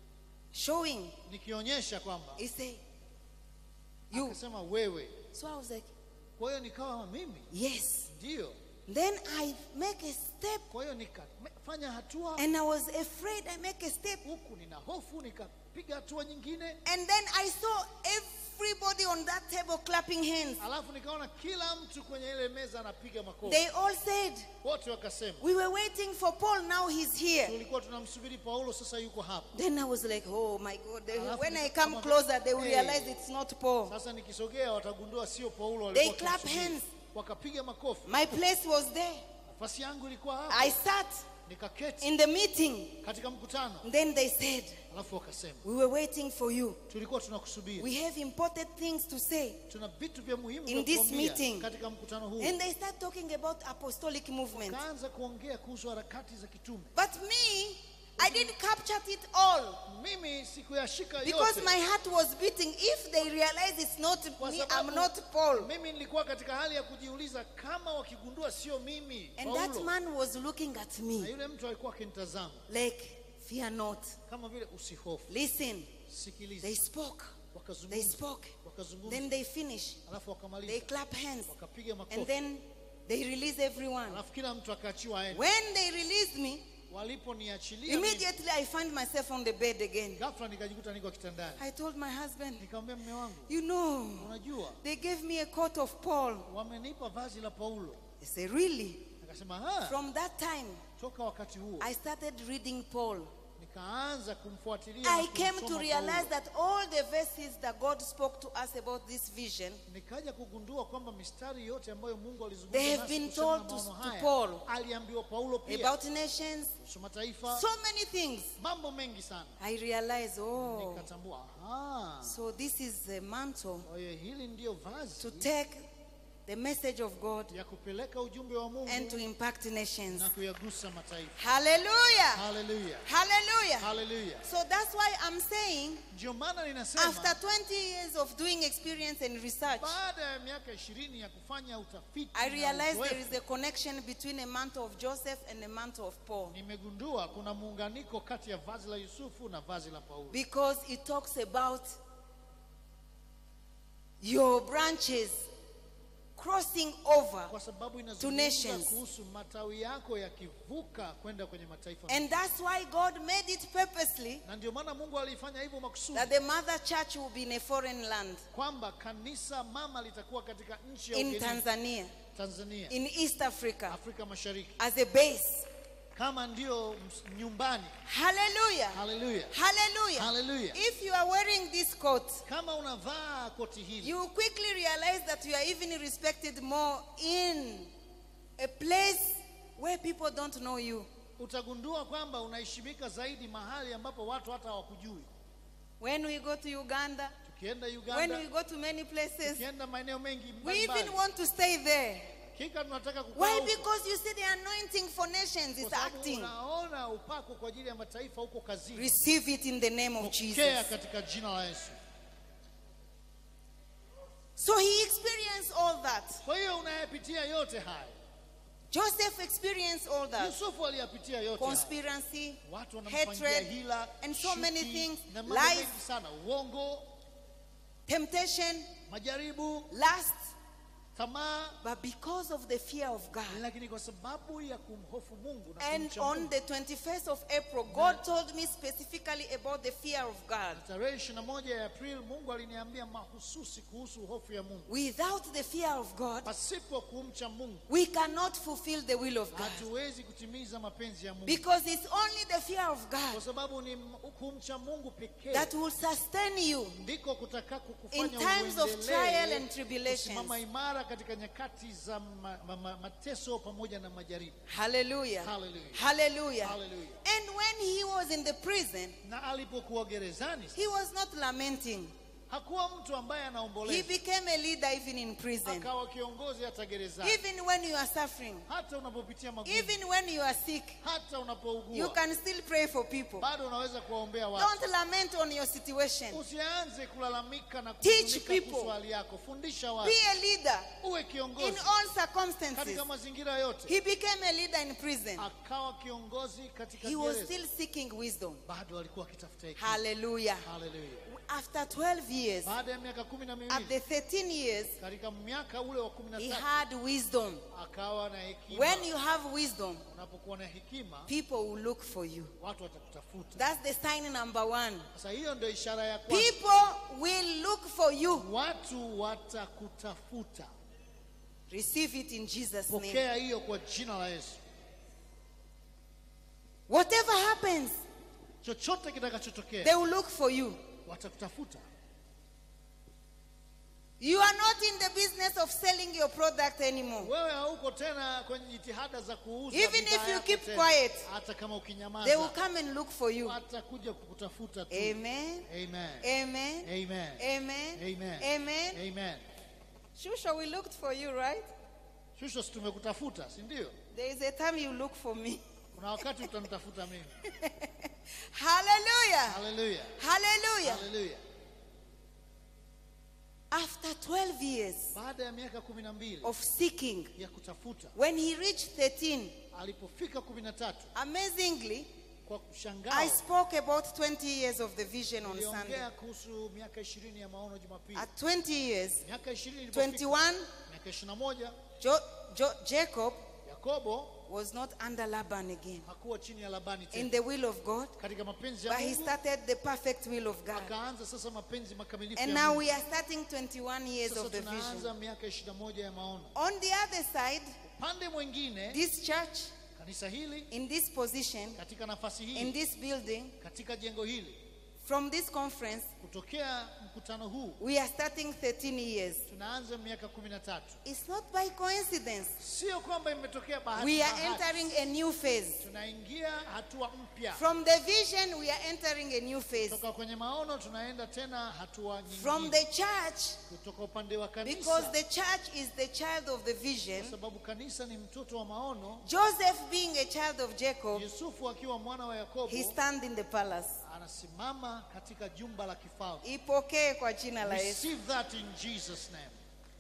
showing. nikionyesha kwamba He said, You. akasema wewe So I was like, kwa hiyo nikawa mimi Yes. ndio Then I make a step, kwa hiyo nikafanya hatua and I was afraid I make a step. huku nina hofu nikapiga hatua nyingine And then I saw everybody on that table clapping hands. alafu nikaona kila mtu kwenye ile meza anapiga makofi They all said, wote wakasema We were waiting for Paul, now he's here. tulikuwa tunamsubiri paulo sasa yuko hapa Then I was like, Oh my God. They- Alafu when I nikasema, come closer, they will "Hey." realize it's not Paul. sasa nikisogea watagundua sio paulo They walikuwa clap wakimsubiri. hands. wakapiga makofi My place was there. nafasi yangu ilikuwa hapa I sat nikaketi in the meeting. katika mkutano Then they said, alafu wakasema We were waiting for you. tulikuwa tunakusubiri We have important things to say. tuna vitu vya muhimu In vya this kukwambia meeting. katika mkutano huu And they start talking about apostolic movement. kaanza kuongea kuhusu harakati za kitume But me, I didn't capture it all mimi sikuyashika because yote my heart was beating. If they realize it's not Kwa me, sababu I'm not Paul. mimi nilikuwa katika hali ya kujiuliza kama wakigundua sio mimi And that Paulo. man was looking at na me yule mtu alikuwa akinitazama like, Fear not. kama vile usihofu Listen, sikiliza they spoke. They wakazungumza spoke. wakazungumza Then they finish. alafu They wakamaliza clap hands. wakapiga And makofi then they release everyone. alafu kila mtu akaachiwa aende When they released me, waliponiachilia mimi, immediately I find myself on the bed again. ghafla nikajikuta niko kitandani I told my husband, nikamwambia mme wangu You know, unajua they gave me a coat of Paul. wamenipa vazi la paulo I said, Really? akasema "Ah." From that time, toka wakati huo I started reading Paul. nikaanza kumfuatilia I na came to kumsoma realize Paulo. that all the verses that God spoke to us about this vision, nikaja kugundua kwamba mistari yote ambayo mungu alizungumza They have nasi been kuhusiana told na to- maono to haya, Paul aliambiwa paulo pia about nations, kuhusu mataifa so many things. mambo mengi sana I realized, oh, nikatambua aha, so this is the mantle kwa hiyo hili ndiyo to vazi take the message of God ya kupeleka ujumbe wa mungu and to impact nations. na kuyagusa mataifa Hallelujah. haleluya Hallelujah. haleluya So that's why I'm saying ndio maana ninasema after 20 years of doing experience and research, baada ya miaka ishirini ya kufanya utafiti I na realized there uzoefu, is a connection between a mantle of Joseph and a mantle of Paul nimegundua kuna muunganiko kati ya vazi la yusufu na vazi la paulo because it talks about your branches crossing over. kwa sababu To inazungumza nations. kuhusu matawi yako yakivuka kwenda kwenye mataifa And that's why God made it purposely na ndio maana mungu alifanya hivyo makusudi that the mother church will be in a foreign land kwamba kanisa mama litakuwa katika nchi ya in ugenini, Tanzania, tanzania in East Africa, afrika mashariki as a base. kama ndio ms- nyumbani Hallelujah. haleluya Hallelujah. Hallelujah. If you are wearing this coat, kama unavaa koti hili you will quickly realize that you are even respected more in a place where people don't know you. utagundua kwamba unaheshimika zaidi mahali ambapo watu hata hawakujui When we go to Uganda, tukienda when uganda we go to many places, tukienda maeneo mengi we even mbalimbali want to stay there. kika tunataka kukaa Why? huko. Because you see the anointing for nations Kwa is sababu acting. unaona upako kwa ajili ya mataifa huko kazini Receive it in the name of pokea Jesus. katika jina la yesu So he experienced all that. kwa hiyo unayapitia yote haya Joseph experienced all that. yusufu aliyapitia yote haya. Conspiracy, watu wanampangia hatred, hila and so many chuki, things, na mambo lies, mengi sana uongo temptation, majaribu lust. tamaa But because of the fear of God, lakini kwa sababu ya kumhofu mungu na and kumcha on Mungu, the 21st of April, God told me specifically about the fear of God. tarehe 21 ya april mungu aliniambia mahususi kuhusu hofu ya mungu Without the fear of God, pasipo kumcha mungu we cannot fulfill the will of God. hatuwezi kutimiza mapenzi ya mungu Because it's only the fear of kwa God sababu ni m- kumcha mungu pekee that will sustain you ndiko kutakako in kufanya times of uendelee trial and tribulations. kusimama imara katika nyakati za ma, ma, ma, mateso pamoja na majaribu Hallelujah. Hallelujah. Hallelujah. Hallelujah. And when he was in the prison, na alipokuwa gerezani he was not lamenting. hakuwa mtu ambaye He anaomboleza became a leader even in prison. akawa kiongozi hata gerezani Even when you are suffering, hata unapopitia magumu even when you are sick, hata you unapougua can still pray for people. bado unaweza kuwaombea watu Don't lament on your situation. usianze kulalamika na Teach kuhuzunika people. kuhusu hali yako fundisha watu Be a leader uwe in kiongozi all circumstances. katika mazingira yote He became a leader in prison. akawa kiongozi katika He was gereza still seeking wisdom. bado alikuwa akitafuta hekima Hallelujah. haleluya After 12 years, baada ya miaka kumi na at miwili the 13 years, katika miaka ule wa kumi na he tatu had wisdom. akawa na hekima When you have wisdom, unapokuwa na hekima people will look for you. watu watakutafuta That's the sign number one. sasa hiyo ndio ishara ya kwanza People will look for you. watu watakutafuta Receive it in Jesus' name. pokea hiyo kwa jina la yesu Whatever happens, chochote kitakachotokea they will look for you. watakutafuta You are not in the business of selling your product anymore. wewe hauko tena kwenye jitihada za kuuza Even bidhaa if you yako keep tena. quiet, hata kama They will ukinyamaza come and look for you. watakuja kukutafuta tu Amen. amen Amen. amen Amen. amen Amen. amen Shusha, we looked for you, right? shusho si tumekutafuta si ndio There is a time you look for me. kuna wakati utanitafuta mimi Hallelujah. haleluya Hallelujah. haleluya After 12 years baada ya miaka kumi na mbili of seeking, ya kutafuta when he reached 13, alipofika kumi na tatu amazingly, kwa I kushangao spoke about 20 years of the vision on Sunday. niliongea kuhusu miaka ishirini ya maono jumapili At 20 years, miaka ishirini ilipofika 21, miaka ishirini na moja jo- jo- Jacob yakobo was not under Laban again hakuwa chini ya labani in tena the will of God, katika mapenzi ya but he mungu started the perfect will of God. akaanza sasa mapenzi makamilifu And ya now mungu we are starting 21 years sasa of the tunaanza vision. miaka ishirini na moja ya maono On the other side, upande mwingine this church, kanisa hili in this position, katika nafasi in hii this building, katika jengo hili From this conference, kutokea mkutano huu we are starting 13 years. tunaanza miaka kumi na tatu It's not by coincidence. sio kwamba imetokea bahati We are bahati. entering a new phase. tunaingia hatua mpya From the vision, we are entering a new phase. kutoka kwenye maono tunaenda tena hatua From nyingine the church, kutoka upande wa because kanisa the church is the child of the vision, kwa sababu kanisa ni mtoto wa maono Joseph being a child of Jacob, yusufu akiwa mwana wa yakobo he stand in the palace. anasimama katika jumba la kifalme Ipokee kwa jina la Yesu. receive that in jesus name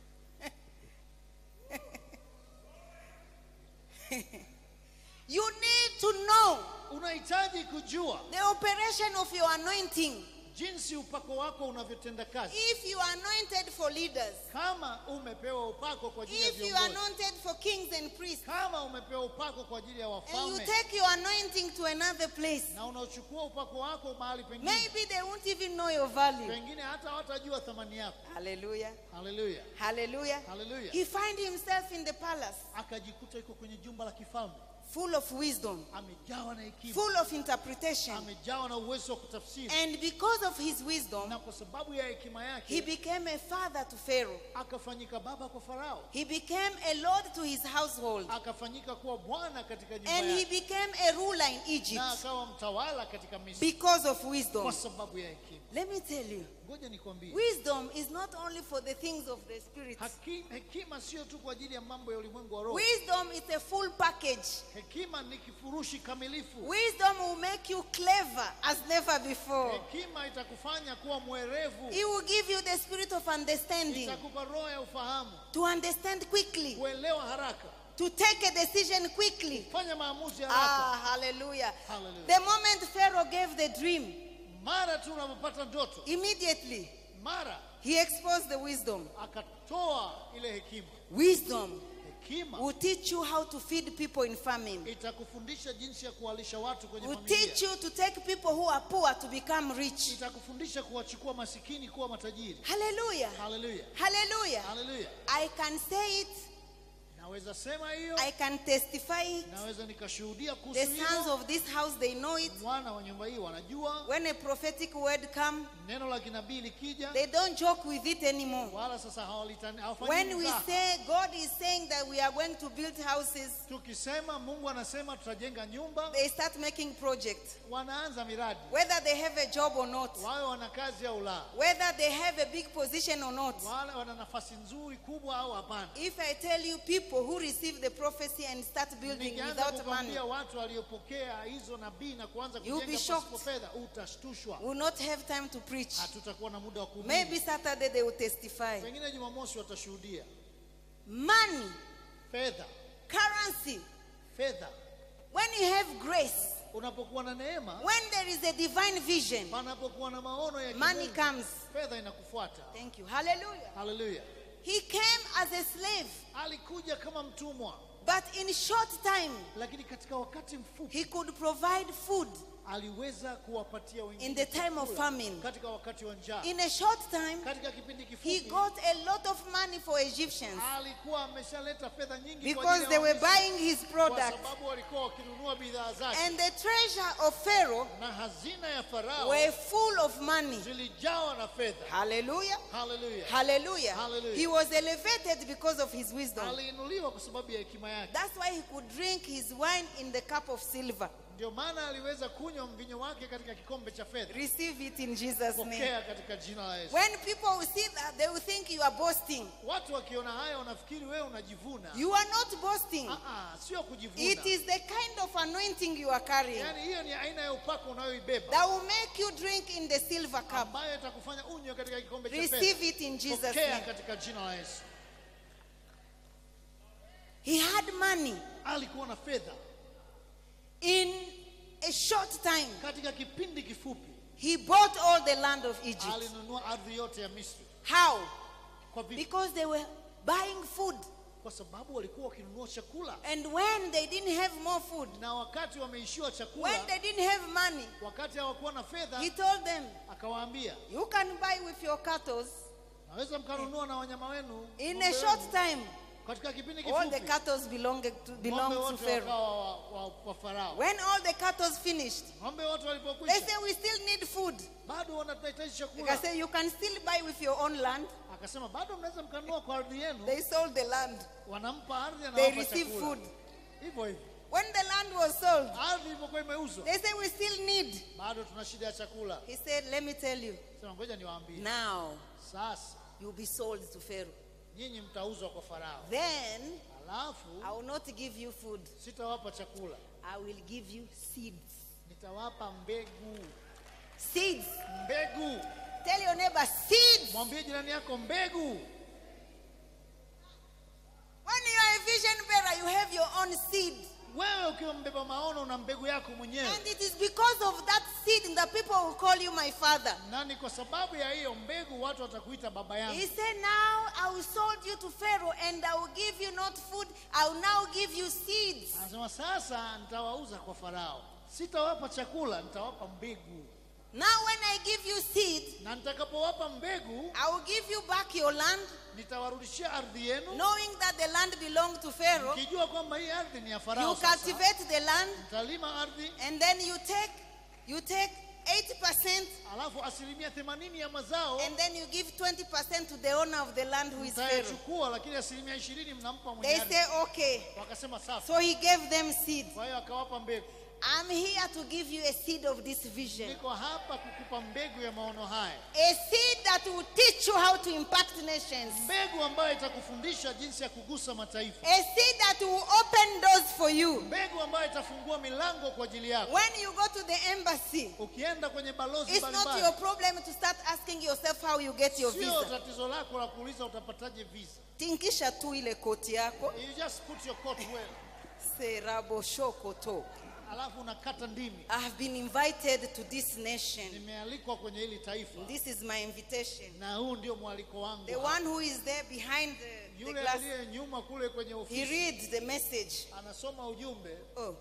You need to know unahitaji kujua the operation of your anointing. jinsi upako wako unavyotenda kazi If you are anointed for leaders, kama umepewa upako kwa ajili ya if you are viongozi anointed for kings and priests, kama umepewa upako kwa ajili ya and you wafalme take your anointing to another place, na unachukua upako wako mahali pengine maybe they won't even know your value. pengine hata hawatajua thamani yako Hallelujah. haleluya Hallelujah. Hallelujah. He find himself in the palace, akajikuta yuko kwenye jumba la kifalme full of wisdom, amejawa na hekima full of interpretation. amejawa na uwezo wa kutafsiri And because of his wisdom, na kwa sababu ya hekima he yake became a father to Pharaoh. akafanyika baba kwa farao He became a lord to his household. akafanyika kuwa bwana katika nyumba And he yake became a ruler in Egypt na akawa mtawala katika misri because of wisdom. kwa sababu ya hekima Let me tell you, ngoja nikwambie wisdom is not only for the things of the spirit. Haki- hekima sio tu kwa ajili ya mambo ya ulimwengu wa roho Wisdom is a full package. hekima ni kifurushi kamilifu Wisdom will make you clever as never before. hekima itakufanya kuwa mwerevu It will give you the spirit of understanding itakupa roho ya ufahamu to understand quickly, kuelewa haraka to take a decision quickly. fanya maamuzi Ah, haraka hallelujah. Hallelujah. The moment Pharaoh gave the dream, mara tu unapopata ndoto immediately mara he exposed the wisdom. akatoa ile hekima Wisdom hekima will teach you how to feed people in famine. itakufundisha jinsi ya kuwalisha watu kwenye Will familia teach you to take people who are poor to become rich. itakufundisha kuwachukua masikini kuwa matajiri Hallelujah. haleluya Hallelujah. haleluya I can say it, naweza sema hiyo I can testify it. naweza nikashuhudia kuhusu The sons hilo of this house, they know it. wana wa nyumba hii wanajua When a prophetic word come, neno la kinabii likija they don't joke with it anymore. wala sasa hawalitani- hawafanyi When we mzaha. say God is saying that we are going to build houses, tukisema mungu anasema tutajenga nyumba they start making projects. wanaanza miradi Whether they have a job or not, wawe wana kazi au la whether they have a big position or not. wale wana nafasi nzuri kubwa au hapana If I tell you people who receive the prophecy and start building nikianza without money, kukwambia watu waliopokea hizo nabii na kuanza You'll be kujenga shocked. pasipo fedha utashtushwa will not have time to preach. hatutakuwa na muda wa kuhubiri. Maybe Saturday they will testify. pengine jumamosi watashuhudia Money, fedha currency, fedha when you have grace, unapokuwa na neema when there is a divine vision, panapokuwa na maono ya money kimungu, comes. fedha inakufuata Thank you. Hallelujah. haleluya He came as a slave, alikuja kama mtumwa but in short time, lakini katika wakati mfupi he could provide food aliweza kuwapatia wengine in the time of chakula famine. katika wakati wa njaa In a short time, katika kipindi he kifupi got a lot of money for Egyptians alikuwa ameshaleta fedha nyingi kwa because ajili they ya were Wamisri, buying his kwa product. sababu walikuwa wakinunua bidhaa zake And the treasure of Pharaoh na hazina ya farao were full of money. zilijawa na fedha Hallelujah. haleluya Hallelujah. Hallelujah. He was elevated because of his wisdom. aliinuliwa kwa sababu ya hekima yake That's why he could drink his wine in the cup of silver. ndio maana aliweza kunywa mvinyo wake katika kikombe cha fedha Receive it in Jesus' name. pokea katika jina la yesu When people will see that, they will think you are boasting. watu wakiona haya wanafikiri wewe unajivuna You are not boasting. Ah, ah, sio kujivuna It is the kind of anointing you are carrying yaani hiyo ni aina ya upako unayoibeba that will make you drink in the silver cup. ambayo itakufanya unywe katika kikombe cha Receive fedha it in Jesus' pokea name. katika jina la yesu He had money alikuwa na fedha in a short time. katika kipindi kifupi He bought all the land of Egypt. alinunua ardhi yote ya misri How? kwa vipi Because they were buying food. kwa sababu walikuwa wakinunua chakula And when they didn't have more food, na wakati wameishiwa when chakula they didn't have money, wakati hawakuwa na fedha he told them, akawaambia You can buy with your cattle naweza mkanunua na wanyama wenu in ng'ombe a short wenu, time. katika kipindi all the kifupi cattle belonged to, ng'ombe belonged to wote Pharaoh. wakawa wa, wa, wa farao When all the cattle finished, ng'ombe wote they walipokwisha say we still need food. bado wanahitaji They chakula say you can still buy with your own land. akasema bado mnaweza mkanunua kwa ardhi yenu They sold the land. wanampa ardhi They anawapa receive chakula food. hivyo hivyo When the land was sold, ardhi ilipokuwa imeuzwa they say we still need. bado tuna shida ya chakula He said, Let me tell you, sema ngoja niwaambie now sasa you'll be sold to Pharaoh. nyinyi mtauzwa kwa farao Then alafu I will not give you food, sitawapa chakula I will give you seeds. nitawapa mbegu Seeds. mbegu Tell your neighbor, seeds. mwambie jirani yako mbegu When you are a vision bearer, you have your own seed. wewe ukiwa mbeba maono una mbegu yako mwenyewe And it is because of that seed that people will call you my father. na ni kwa sababu ya hiyo mbegu watu watakuita baba He yangu said, Now I will sold you to Pharaoh, and I will give you not food, I will now give you seeds. anasema sasa nitawauza kwa farao sitawapa chakula nitawapa mbegu Now, when I give you seed, na nitakapowapa mbegu I will give you back your land, nitawarudishia ardhi yenu knowing that the land belonged to Pharaoh. mkijua kwamba hii ardhi ni ya You farao sasa cultivate the land, mtalima ardhi and then you take you take 80%, alafu asilimia themanini ya mazao and then you give 20% to the owner of the land who is Pharaoh. mtayachukua lakini asilimia ishirini mnampa mwenye They ardhi say, Okay. wakasema safi So he gave them seed. kwa hiyo akawapa mbegu I'm here to give you a seed of this vision. niko hapa kukupa mbegu ya maono haya A seed that will teach you how to impact nations. mbegu ambayo itakufundisha jinsi ya kugusa mataifa A seed that will open doors for you. mbegu ambayo itafungua milango kwa ajili yako When you go to the embassy, ukienda kwenye balozi it's not your mbalimbali problem to start asking yourself how you get your sio visa. tatizo lako la kuuliza utapataje visa Tinkisha tu ile koti yako. you just put your coat well Serabo shokoto. alafu unakata ndimi I have been invited to this nation. nimealikwa kwenye hili taifa This is my invitation. na huu ndio mwaliko wangu The one who is there behind the, the yule glass, aliye nyuma kule kwenye he ofisi reads the message. anasoma ujumbe Oh.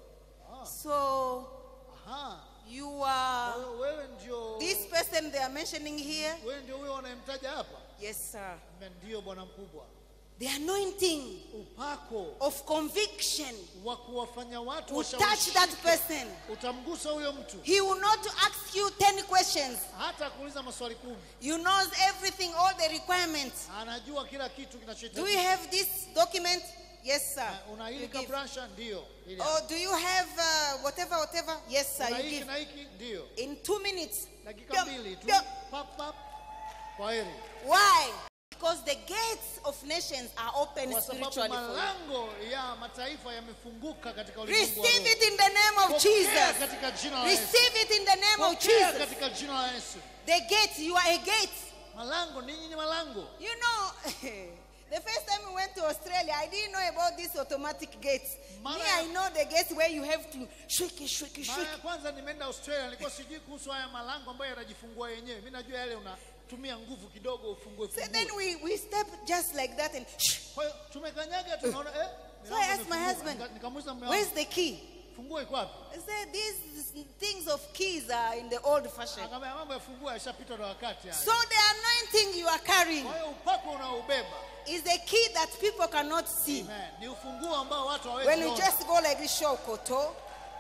So Aha, you are wewe- wewe ndio this person they are mentioning here? wewe ndio huyo unayemtaja hapa Yes, sir. Mme ndio bwana mkubwa The anointing upako of conviction wa kuwafanya watu will touch washawishike. that person. utamgusa huyo mtu He will not ask you 10 questions. hata kuuliza maswali kumi You knows everything, all the requirements. anajua kila kitu Do you kinachohitajika have this document? Yes, sir. Uh, una You hili give. kabrasha ndio Hili Oh, do you have uh, whatever, whatever? Yes, sir. una You hiki give. na hiki ndio In two minutes. dakika Yep, mbili tu yep. pap pap kwa heri Why? Because the gates of nations are open kwa sababu spiritually for you. malango ya mataifa yamefunguka katika ulimwengu wa Receive roho. it in the name of Pokea Jesus. katika jina la Yesu Receive it in the name of Pokea Jesus. katika jina la Yesu The gate, you are a gate. malango ninyi ni malango You know, the first time we went to Australia, I didn't know about these automatic gates. Me, Mara- I know the gates where you have to shake it, shake it, mara shake ya it. kwanza nimeenda australia nilikuwa sijui kuhusu haya malango ambayo yanajifungua yenyewe mi najua yale unatumia nguvu kidogo ufungue So then fungue we, we step just like that and shh. kwa hiyo tumekanyaga tunaona eh So I milango asked my imefunguka. husband, Nika- nikamuuliza mume Where's wangu the key? funguo iko wapi I said, These things of keys are in the old fashion. akamwambia mambo ya funguo yashapitwa na wakati haya So the anointing you are carrying kwa hiyo upako unaobeba is a key that people cannot see. Amen. ni ufunguo ambao watu When hawezi you ona. just go like this, shokoto,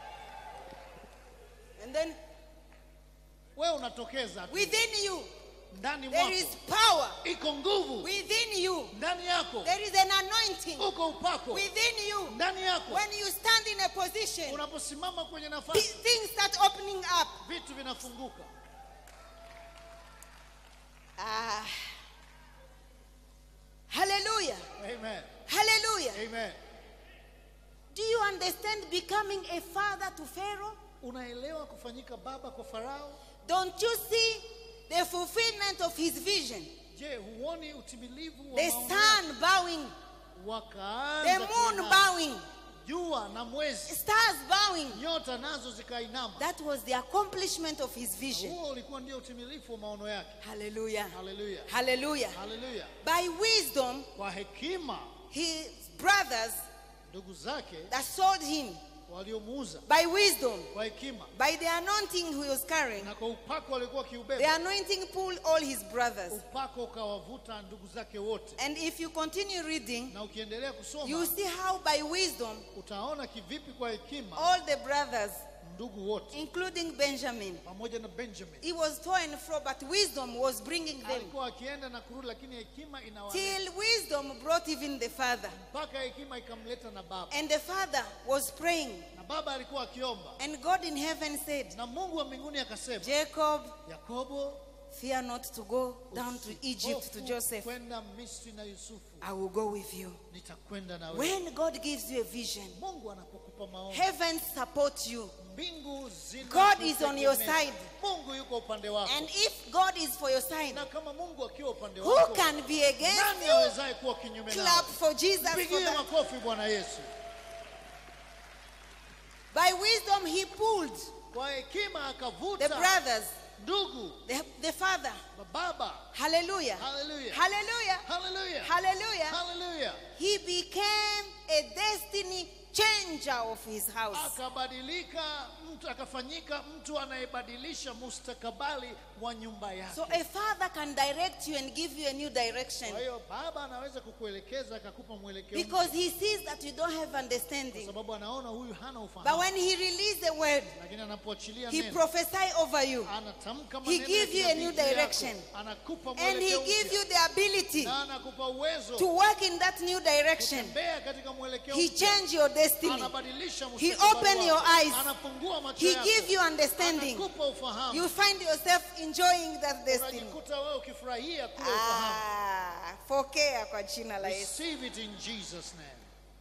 and then wewe unatokeza tu within you, ndani there mwako is power. iko nguvu Within you, ndani yako there is an anointing. uko upako Within you, ndani yako when you stand in a position, unaposimama kwenye th- nafasi things start opening up. vitu vinafunguka Ah. Hallelujah. amen Hallelujah. amen Do you understand becoming a father to Pharaoh? unaelewa kufanyika baba kwa farao Don't you see the fulfillment of his vision? je huoni utimilivu wa The maono sun bowing, yake? the wakaanza moon kuinama. bowing, jua na mwezi stars bowing. nyota nazo zikainama That was the accomplishment of his vision. huo ulikuwa ndio utimilifu wa maono yake Hallelujah. haleluya Hallelujah. haleluya By wisdom, kwa hekima his brothers ndugu zake that sold him, waliomuuza by wisdom, kwa hekima by the anointing he was carrying. na kwa upako walikuwa The wakiubeba anointing pulled all his brothers. upako ukawavuta ndugu zake wote And if you continue reading, na ukiendelea you kusoma see how by wisdom, utaona kivipi kwa hekima all the brothers, ndugu wote including Benjamin, pamoja na benjamin he was to and fro, but wisdom was bringing them. alikuwa akienda na kurudi lakini hekima inawaleta Till wisdom brought even the father. mpaka hekima ikamleta na baba And the father was praying. na baba alikuwa akiomba And God in heaven said, na mungu wa mbinguni akasema Jacob, yakobo fear not to go down to Egypt to usihofu Joseph. kwenda misri na yusufu I will go with you. nitakwenda na wewe When God gives you a vision, mungu anapokupa maombi heaven support you. mbingu zina God is on your kutegemea. side. mungu yuko upande wako And if God is for your side, na kama mungu akiwa upande who wako can be against nani you? awezaye kuwa kinyume Clap nao for Jesus. For pigie that. makofi bwana yesu By wisdom, he pulled kwa hekima the akavuta brothers, ndugu the, the father. baba Hallelujah. Hallelujah. Hallelujah. haleluya Hallelujah. haleluya He became a destiny changer of his house. akabadilika mtu akafanyika mtu anayebadilisha mustakabali wa nyumba yake So a father can direct you and give you a new direction kwa hiyo baba anaweza kukuelekeza akakupa mwelekeo mpya, because he sees that you don't have kwa understanding. sababu anaona huyu hana But ufahamu when he released the word, lakini anapoachilia he neno prophesied over you anatamka He maneno ya give you a new kinabii juu yako, direction. anakupa and he mwelekeo gives mpya, you the ability na anakupa uwezo to work in that new direction. kutembea katika mwelekeo He mpya. changed your destiny. anabadilisha He mustakabali open wako. your eyes. anafungua macho He yako. give you understanding. anakupa ufahamu You find yourself enjoying that destiny. unajikuta wewe ukifurahia kule ufahamu Ah, pokea kwa jina la Yesu. receive it in jesus name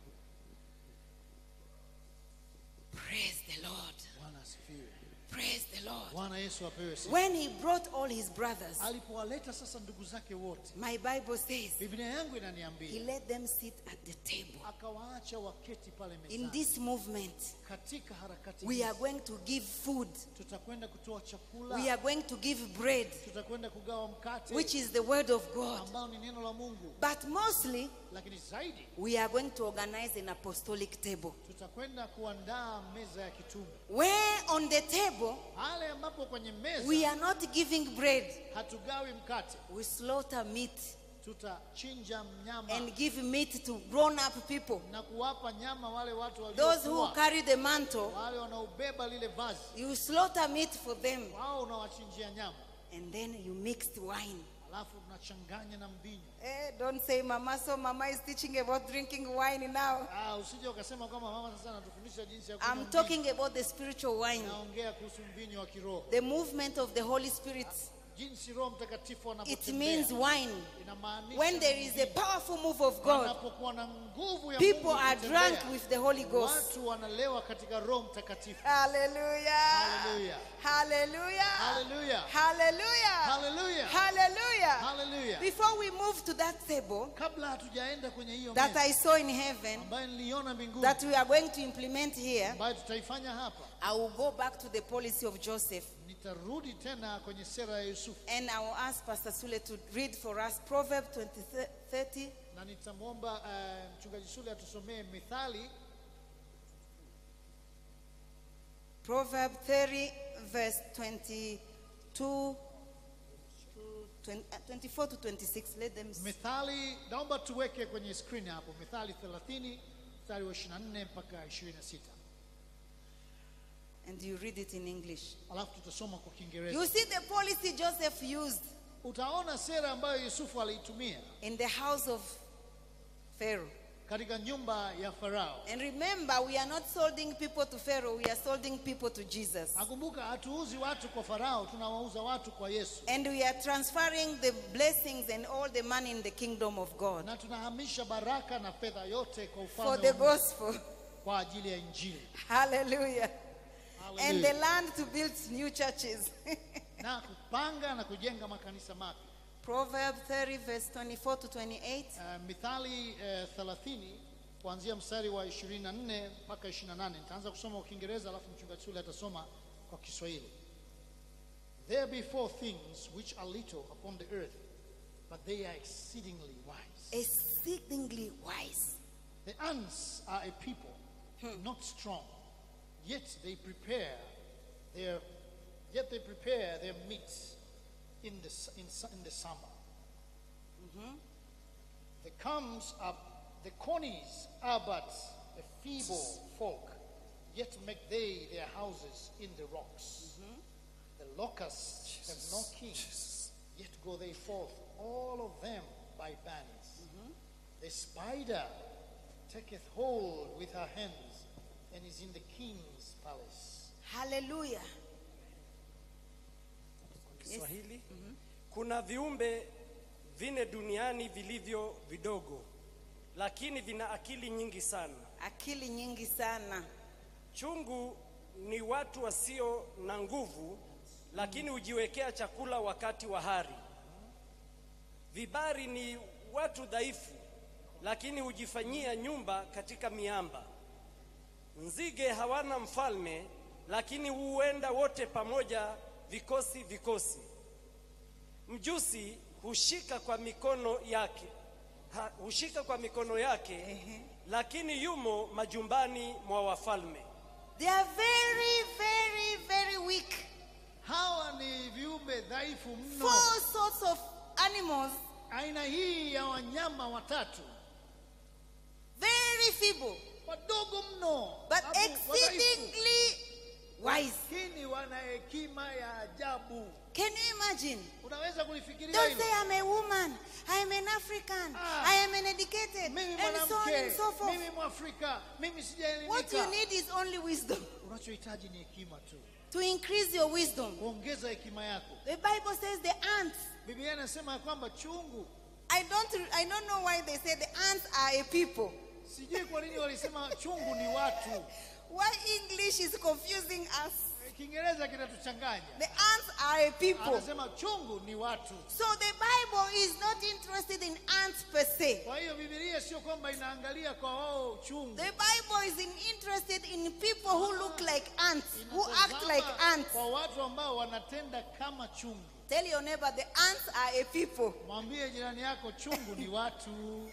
Praise the Lord. bwana asifiwe Praise the Lord. bwana yesu apewe sifa When he brought all his brothers, alipowaleta sasa ndugu zake wote my Bible says biblia yangu he inaniambia let them sit at the table. akawaacha waketi pale In mezani this movement, katika harakati we hizi, are going to give food. tutakwenda kutoa chakula We are going to give bread, tutakwenda kugawa mkate which is the word of God. ambao ni neno la mungu But mostly, lakini zaidi we are going to organize an apostolic table. tutakwenda kuandaa meza ya kitume Where on the table, pale ambapo kwenye meza we are not giving bread, hatugawi mkate we slaughter meat tutachinja mnyama and give meat to grown up people. na kuwapa nyama wale watu Those who waliokuwa carry the mantle, wale wanaobeba lile vazi you slaughter meat for them. wao unawachinjia nyama And then you mixed wine. alafu unachanganya na mvinyo Eh, don't say mama, so mama is teaching about drinking wine now. ah, usije ukasema kwamba mama sasa anatufundisha jinsi ya I'm kunywa mvinyo. talking about the spiritual wine, naongea kuhusu mvinyo wa kiroho the movement of the Holy Spirit. jinsi roho mtakatifu It anapotembea means wine. inamaanisha When there is a mvinyo. powerful move of God, Panapokuwa na nguvu ya people Mungu are kutembea, drunk with the Holy Ghost. watu wanalewa katika roho mtakatifu Hallelujah. Hallelujah. Hallelujah. Hallelujah. Hallelujah. Hallelujah. Hallelujah. Hallelujah. Before we move to that table kabla hatujaenda kwenye hiyo that meza I saw in heaven, ambayo niliona mbinguni that we are going to implement here, ambayo tutaifanya hapa I will go back to the policy of Joseph nitarudi tena kwenye sera ya yusufu and I will ask Pastor Sule to read for us Proverbs 20, 30, na nitamwomba uh, mchungaji sule atusomee mithali Proverb 30, verse 22 to 20, uh, 24 to 26. Let them see. mithali naomba tuweke kwenye skrini hapo mithali 30 mstari wa 24 mpaka 26 and you read it in English. alafu tutasoma kwa You kiingereza see the policy Joseph used utaona sera ambayo yusufu aliitumia in the house of Pharaoh. katika nyumba ya farao And remember, we are not solding people to Pharaoh, we are solding people to Jesus. nakumbuka hatuuzi watu kwa farao tunawauza watu kwa yesu And we are transferring the blessings and all the money in the kingdom of God na tunahamisha baraka na fedha yote kwa for ufalme the wa Mungu gospel. kwa ajili ya injili Hallelujah. And Hallelujah. the land to build new churches. na kupanga na kujenga makanisa mapya Proverb 30, verse 24 to 28. uh, mithali uh, 30 kuanzia mstari wa 24 mpaka 28 nitaanza kusoma kwa kiingereza alafu mchungaji sule atasoma kwa kiswahili there be four things which are little upon the earth but they are exceedingly wise Exceedingly wise. the ants are a people not strong yet they prepare their yet they prepare their meat in the s- in, su- in the summer. The comes up the conies are but a feeble folk, yet make they their houses in the rocks. The locusts have no king, yet go they forth, all of them by bands. The spider taketh hold with her hands, and is in the king's palace. Hallelujah. Kiswahili. Kuna viumbe vine duniani vilivyo vidogo, lakini vina akili nyingi sana. Akili nyingi sana. Chungu ni watu wasio na nguvu, lakini hujiwekea chakula wakati wa hari. Vibari ni watu dhaifu, lakini hujifanyia nyumba katika miamba. Nzige hawana mfalme, lakini huenda wote pamoja, vikosi vikosi. Mjusi hushika kwa mikono yake ha, hushika kwa mikono yake, lakini yumo majumbani mwa wafalme. They are very, very, very weak. Hawa ni viumbe dhaifu mno. Four sorts of animals, Aina hii ya wanyama watatu very feeble, wadogo mno, but Abu- wadhaifu. exceedingly wise. lakini wana hekima ya ajabu. Can you imagine? Unaweza kulifikiria Don't hilo? say I'm a woman, I am an African, Ah. I am an educated, Mimi and so on mwanamke, and so forth. mimi Mwafrika, mimi What you sijaelimika. need is only wisdom. Unachohitaji ni hekima tu, To increase your wisdom. kuongeza hekima yako. The Bible says the ants. Biblia inasema ya kwamba chungu, I don't I don't know why they say the ants are a people. sijui kwa nini walisema chungu ni watu. Why English is confusing us. Kiingereza kinatuchanganya. The ants are a people. Anasema chungu ni watu. So the Bible is not interested in ants per se. Kwa hiyo Biblia sio kwamba inaangalia kwa wao chungu. The Bible is in- interested in people who look like ants, who act Inatazama like ants. Kwa watu ambao wanatenda kama chungu. Tell your neighbor the ants are a people. Mwambie jirani yako chungu ni watu.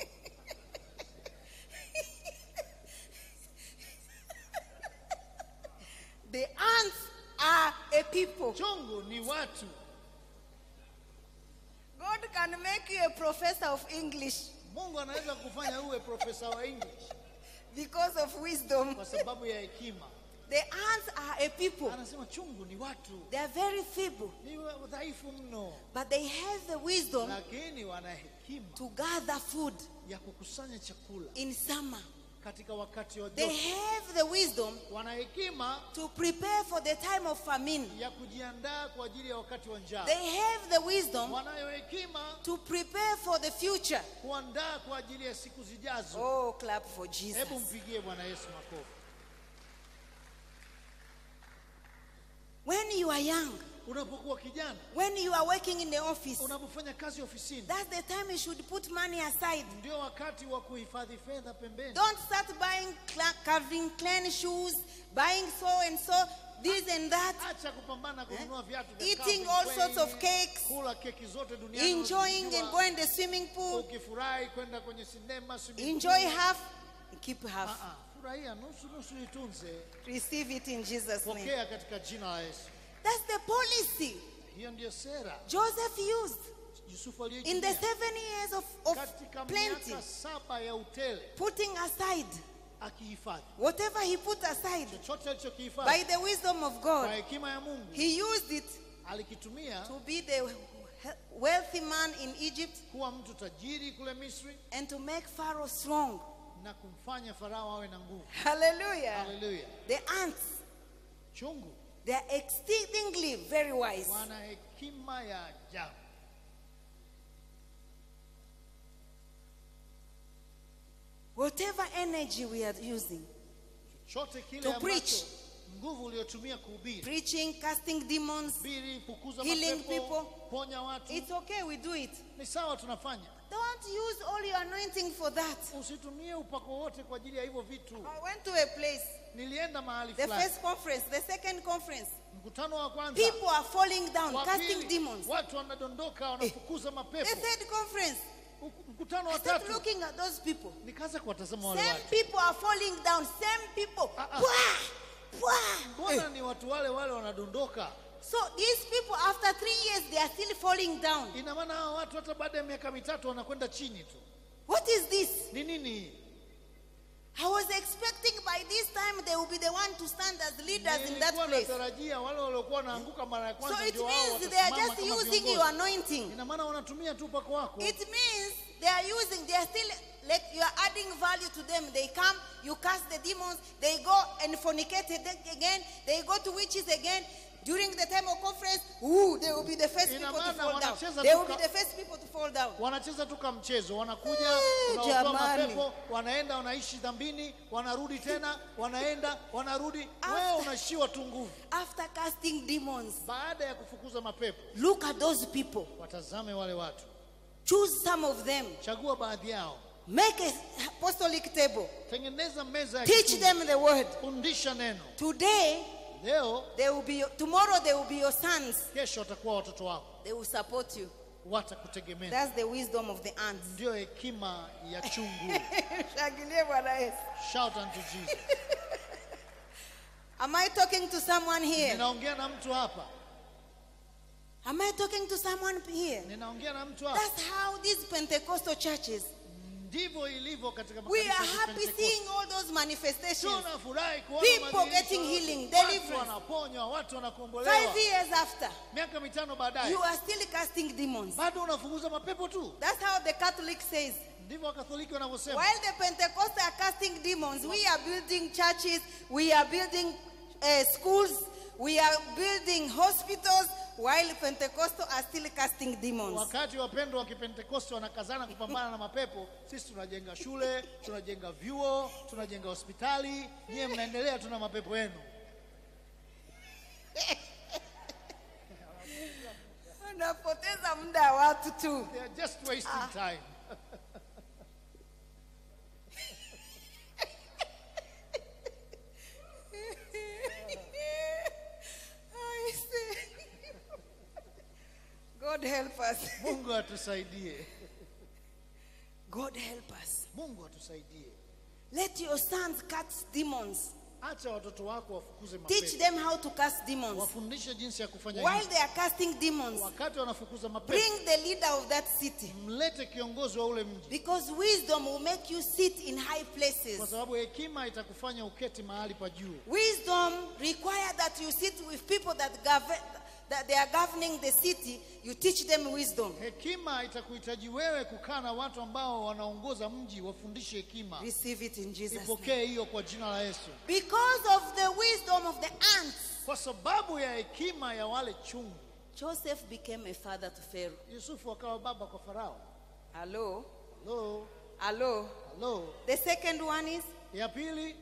The ants are a people. Chungu ni watu. God can make you a professor of English Mungu anaweza kufanya uwe profesa wa English because of wisdom. kwa sababu ya hekima. The ants are a people. Anasema chungu ni watu, They are very feeble, ni wa- dhaifu mno, but they have the wisdom lakini wana hekima to gather food ya kukusanya chakula in summer. katika wakati wa They joto. have the wisdom Wana hekima to prepare for the time of famine. ya kujiandaa kwa ajili ya wakati wa njaa. They have the wisdom Wanayo hekima to prepare for the future. kuandaa kwa ajili ya siku zijazo. Oh, clap for Jesus. Hebu mpigie Bwana Yesu makofi. When you are young, Unapokuwa kijana, when you are working in the office, unapofanya kazi ofisini, that's the time you should put money aside. ndio wakati wa kuhifadhi fedha pembeni. Don't start buying cla- Calvin Klein shoes, buying so and so, this and that, Acha kupambana kununua viatu vya eating Calvin all Klein, sorts of cakes, kula keki zote duniani, enjoying unazijua, and going the swimming pool. ukifurahi kwenda kwenye sinema, swimming Enjoy pool. half, keep half. Ah, ah, furahia nusu nusu, itunze, Receive it in Jesus' name. pokea katika jina la Yesu. That's the policy Hiyo ndiyo sera Joseph used Yusufu in the aliyoitumia seven years of, of katika plenty, miaka saba ya utele, putting aside akihifadhi whatever he put aside chochote by alichokihifadhi the wisdom of kwa God. hekima ya Mungu, He used it alikitumia to be the wealthy man in Egypt kuwa mtu tajiri kule Misri and to make Pharaoh strong. na kumfanya Farao awe na nguvu. Hallelujah. Haleluya! The ants, Chungu they are exceedingly very wise. wana hekima ya ajabu. Whatever energy we are using, Chochote kile To ambacho preach. nguvu uliyotumia kuhubiri, preaching, casting demons, hubiri, fukuza Healing mapepo, people. ponya watu, it's okay, we do it. ni sawa, tunafanya. Don't use all your anointing for that. Usitumie upako wote kwa ajili ya hivyo vitu. I went to a place, Nilienda mahali the fulani, first conference, the second conference. mkutano wa kwanza, People are falling down, wa casting pili, demons. watu wanadondoka, wanafukuza The mapepo. third conference, Uku- Mkutano I wa started tatu, looking at those people. nikaanza kuwatazama wale Same watu, people are falling down, same people. Ah, ah. Wah! Pwa! mbona ni watu wale wale wanadondoka So these people, after three years, they are still falling down. ina maana hawa watu hata baada ya miaka mitatu wanakwenda chini tu What is this? ni nini hii I was expecting by this time they will be the one to stand as leaders in that nilikuwa place. natarajia wale waliokuwa wanaanguka mara ya So kwanza it ndio wao means they are watasimama just kama using viongozi. your anointing. ina maana wanatumia tu upako wako It means they are using, they are still like you are adding value to them. They come, you cast the demons, they go and fornicate it again, they go to witches again. During the time of conference, ooh, they will be the first Ina people to maana fall down. wanacheza They tu will be ka- the first people to fall down. wanacheza tu kama mchezo wanakuja Eh, unaotoa jamani. mapepo wanaenda wanaishi dhambini wanarudi tena wanaenda wanarudi After- wewe unashiwa tu nguvu After casting demons, baada ya kufukuza mapepo look at those people. watazame wale watu Choose some of them. chagua baadhi yao Make a apostolic table. tengeneza meza ya Teach kitume. them the word. fundisha neno Today, leo they will be your, tomorrow they will be your sons. kesho watakuwa watoto wako They will support you. watakutegemea That's the wisdom of the ants. ndio hekima ya chungu Shangilie Bwana Yesu. shout unto jesus Am I talking to someone here? ninaongea na mtu hapa Am I talking to someone here? ninaongea na mtu hapa That's how these Pentecostal churches, ndivyo ilivyo katika we makanisa are ya happy Pentecost. seeing all those manifestations. tunafurahi kuona People madhihirisho getting yote. healing, watu deliverance. wanaponywa watu wanakombolewa Five years after, miaka mitano baadaye you are still casting demons. bado unafukuza mapepo tu That's how the Catholic says. ndivyo wakatholiki wanavyosema While the Pentecostals are casting demons, we are building churches, we are building uh, schools, we are building hospitals, while Pentecostals are still casting demons. wakati wapendwa wa kipentekoste wanakazana kupambana na mapepo sisi tunajenga shule tunajenga vyuo tunajenga hospitali nyiye mnaendelea tuna mapepo yenu Unapoteza muda wa watu tu. They are just wasting time I see. God help us. mungu atusaidie God help us. mungu atusaidie Let your sons cast demons. acha watoto wako wafukuze Teach mapepo them how to cast demons. wafundishe jinsi ya kufanya While hivyo they are casting demons, wakati wanafukuza mapepo bring the leader of that city. mlete kiongozi wa ule mji Because wisdom will make you sit in high kwa places. sababu hekima itakufanya uketi mahali pa juu Wisdom require that you sit with people that govern that they are governing the city. You teach them wisdom. hekima itakuhitaji wewe kukaa na watu ambao wanaongoza mji wafundishe hekima Receive it in Jesus' name. ipokee hiyo kwa jina la yesu Because of the wisdom of the ants, kwa sababu ya hekima ya wale chungu Joseph became a father to Pharaoh. yusufu akawa baba kwa farao Hello? halo Hello? halo The second one is, ya pili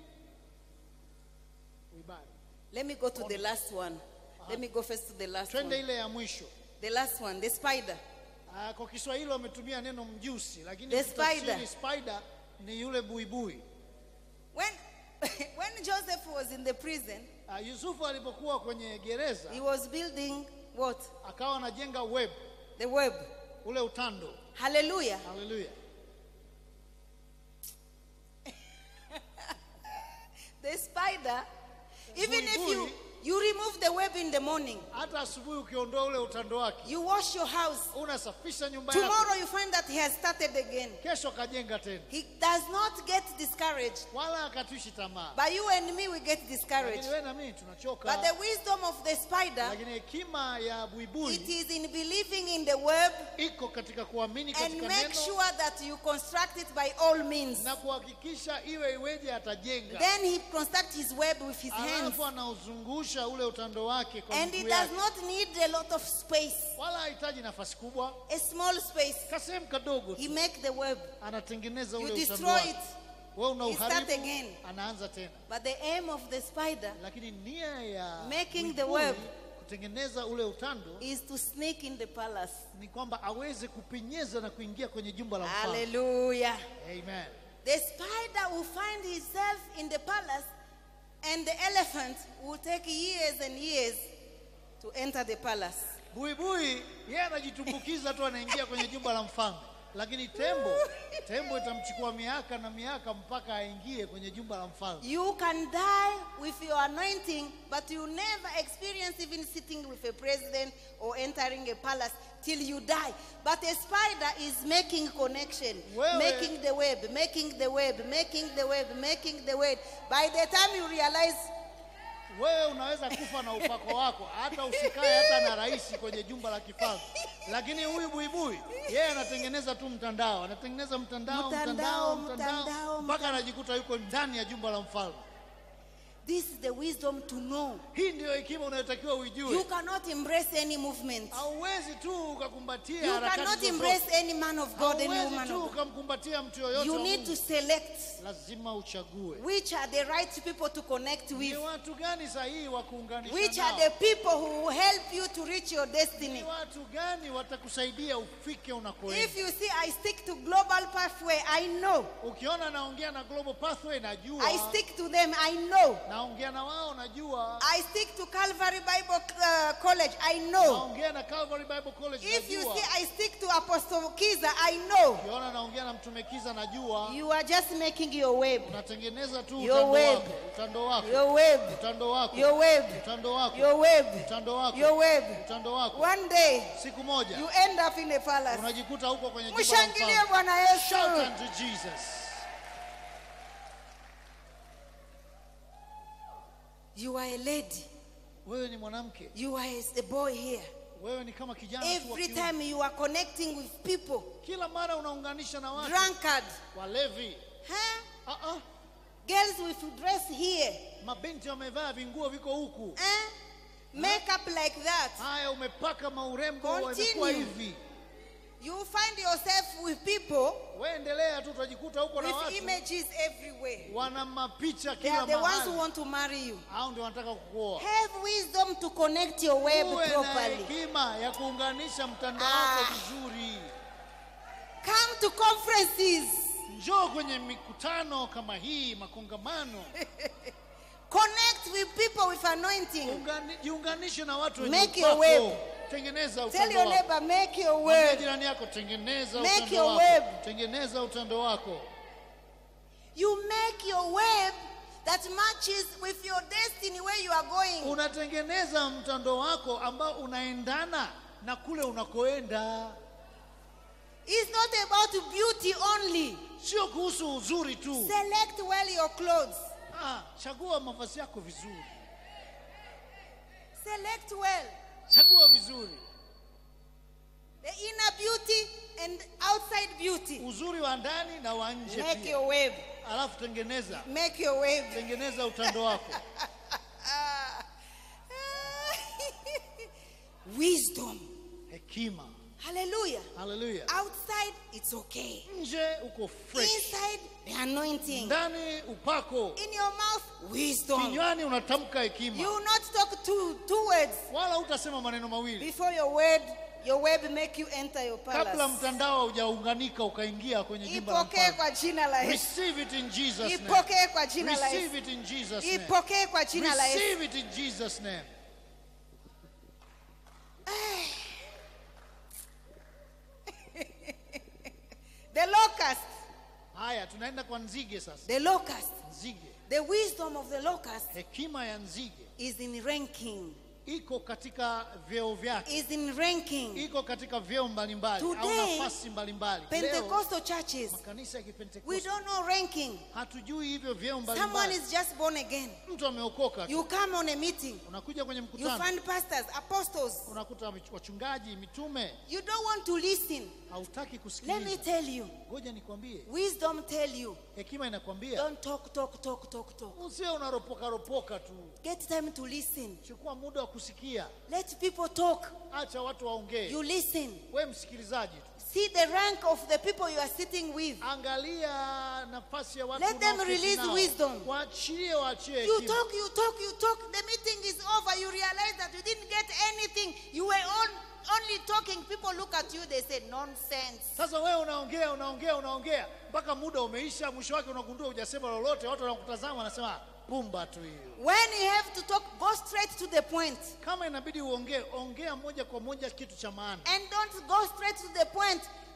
uibari let me go to the last one. Let me go first to the last twende one. ile ya mwisho The last one, the spider. Ah, kwa kiswahili wametumia neno mjusi lakini The ukitafsiri spider. spider ni yule buibui When, when Joseph was in the prison, Ah, yusufu alipokuwa kwenye gereza he was building what? akawa anajenga web The web. ule utando Hallelujah. haleluya The spider, even if you, Buibui. you remove the web in the morning, hata asubuhi ukiondoa ule utando wake you wash your house, unasafisha nyumba yako tomorrow you find that he has started again. kesho akajenga tena He does not get discouraged. wala akatishi tamaa But you and me, we get discouraged. lakini wewe na mimi tunachoka But the wisdom of the spider, lakini hekima ya it buibui is in believing in the web iko katika kuamini and katika make neno sure that you construct it by all means. na kuhakikisha iwe iweje atajenga Then he constructs his web with his hands. alafu anauzungusha ule utando wake kwa And he miguu does yake not need a lot of space, wala hahitaji nafasi kubwa a small space. kasehemu kadogo He tu make the web. anatengeneza You ule utando destroy wake it. wewe una He start uharibu again. anaanza tena But the aim of the spider lakini nia ya Making the buibui web. kutengeneza ule utando is to sneak in the palace. ni kwamba aweze kupenyeza na kuingia kwenye jumba la mfalme Hallelujah. amen The spider will find himself in the palace, and the elephant will take years and years to enter the palace. buibui yeye anajitumbukiza tu anaingia kwenye jumba la mfalme lakini tembo tembo itamchukua miaka na miaka mpaka aingie kwenye jumba la mfalme You can die with your anointing, but you never experience even sitting with a president or entering a palace till you die. But a spider is making connection, Wewe- making the web, making the web, making the web, making the web. By the time you realize, wewe unaweza kufa na upako wako hata usikae hata na rais kwenye jumba la kifalme lakini huyu buibui yeye anatengeneza tu mtandao anatengeneza mtandao Mtandao, mtandao mtandao mtandao, mpaka anajikuta yuko ndani ya jumba la mfalme this is the wisdom to know. hii ndiyo hekima unayotakiwa You uijue cannot embrace any movement. hauwezi tu ukakumbatia You harakati cannot zozote. embrace any man of God, any hauwezi woman tu of God. ukamkumbatia mtu yoyote You wa need Mungu. to select lazima uchague which are the right people to connect ni with. watu gani sahihi wa kuunganisha Which nao? are the people who will help you to reach your ni destiny? watu gani watakusaidia ufike unakoenda If you see, I stick to global pathway, I know. ukiona naongea na global pathway najua I stick to them, I know. naongea na wao najua I stick to Calvary Bible uh, College, I know. naongea na Calvary Bible College If you najua see, I stick to Apostle Kiza, I know. ukiona naongea na mtume Kiza najua You are just making your web, unatengeneza tu Your utando web. wako utando wako your web, utando wako your web, utando wako your web, utando wako your web. utando wako One day, siku moja you end up in a palace. unajikuta huko kwenye jumba la Mshangilie mfalme. Bwana Yesu. Shout unto Jesus. You are a lady. Wewe ni mwanamke, You are a- a boy here. wewe ni kama kijana tu wa Every kiume. time you are connecting with people, Kila mara unaunganisha na watu drunkard, walevi. huh? Ah, ah. girls with dress here, Mabinti wamevaa vinguo viko huku. eh? makeup like that. Haya, umepaka maurembo Continue. wamekuwa hivi. You find yourself with people Wewe endelea tu, utajikuta huko na with watu images everywhere. wana mapicha They kila are the ones who mahali. want to marry you. Hao ndio wanataka kukuoa. Have wisdom to connect your web Uwe na properly. hekima ya kuunganisha mtandao Ah. wako vizuri. Come to conferences. Njoo kwenye mikutano kama hii, makongamano. Connect with people with anointing. Ungani- Jiunganishe na watu wenye Make your upako. web. Tengeneza Tell utando your wako. neighbor, make your Mwambie web. jirani yako tengeneza Make utando your wako. web. Tengeneza utando wako. You make your web that matches with your destiny where you are going. Unatengeneza mtando wako ambao unaendana na kule unakoenda. It's not about beauty only. Sio kuhusu uzuri tu. Select well your clothes. Ah, chagua mavazi yako vizuri. Select well Chagua vizuri. the inner beauty and outside beauty. Uzuri wa ndani na wa nje Make pia. your web. Alafu tengeneza. Make your web. Tengeneza utando wako. Wisdom. Hekima. Hallelujah. Haleluya. Outside, it's okay. Nje uko fresh. Inside, the anointing. Ndani upako. In your mouth, wisdom. Kinywani unatamka hekima. You will not talk two, two words Wala utasema maneno mawili. before your word, your web make you enter your Kabla palace. mtandao haujaunganika ukaingia kwenye jumba la Ipokee mfalme. kwa jina la Yesu. Receive it in Jesus name. Ipokee kwa jina la Receive Yesu. it in Jesus name. Ipokee kwa jina la Yesu. Receive it in Jesus name. The locust, Haya, tunaenda kwa nzige sasa. the locust, Nzige, the wisdom of the locust hekima ya nzige is in ranking. iko katika vyeo vyake, Is in ranking. iko katika vyeo mbalimbali au Today, nafasi mbalimbali. Leo Pentecostal churches, makanisa ya we Kipentekoste don't know ranking. hatujui hivyo vyeo Someone mbalimbali. is just born again. Mtu ameokoka tu, You come on a meeting, unakuja kwenye you mkutano, find pastors, apostles. unakuta wachungaji, mitume, You don't want to listen. hautaki Let me kusikiliza. tell you, Ngoja nikwambie, wisdom tell you, hekima inakwambia don't talk, talk, talk, talk, talk. usiwe unaropoka ropoka tu, Get time to listen. chukua muda wa kusikia, Let people talk. acha watu waongee, You listen. we msikilizaji tu. See the rank of the people you are sitting with. Angalia nafasi ya watu Let them unaoketi release nao. wisdom. Waachie, waachie You hekima. talk, you talk, you talk. The meeting is over. You realize that you didn't get anything. You were on, only talking. People look at you. They say nonsense. Sasa wewe unaongea unaongea unaongea mpaka muda umeisha, mwisho wake unagundua hujasema lolote, watu wanakutazama wanasema pumba tu hiyo. When you have to talk, go straight to the point. Kama inabidi uongee, ongea moja kwa moja kitu cha maana. And don't go straight to the point.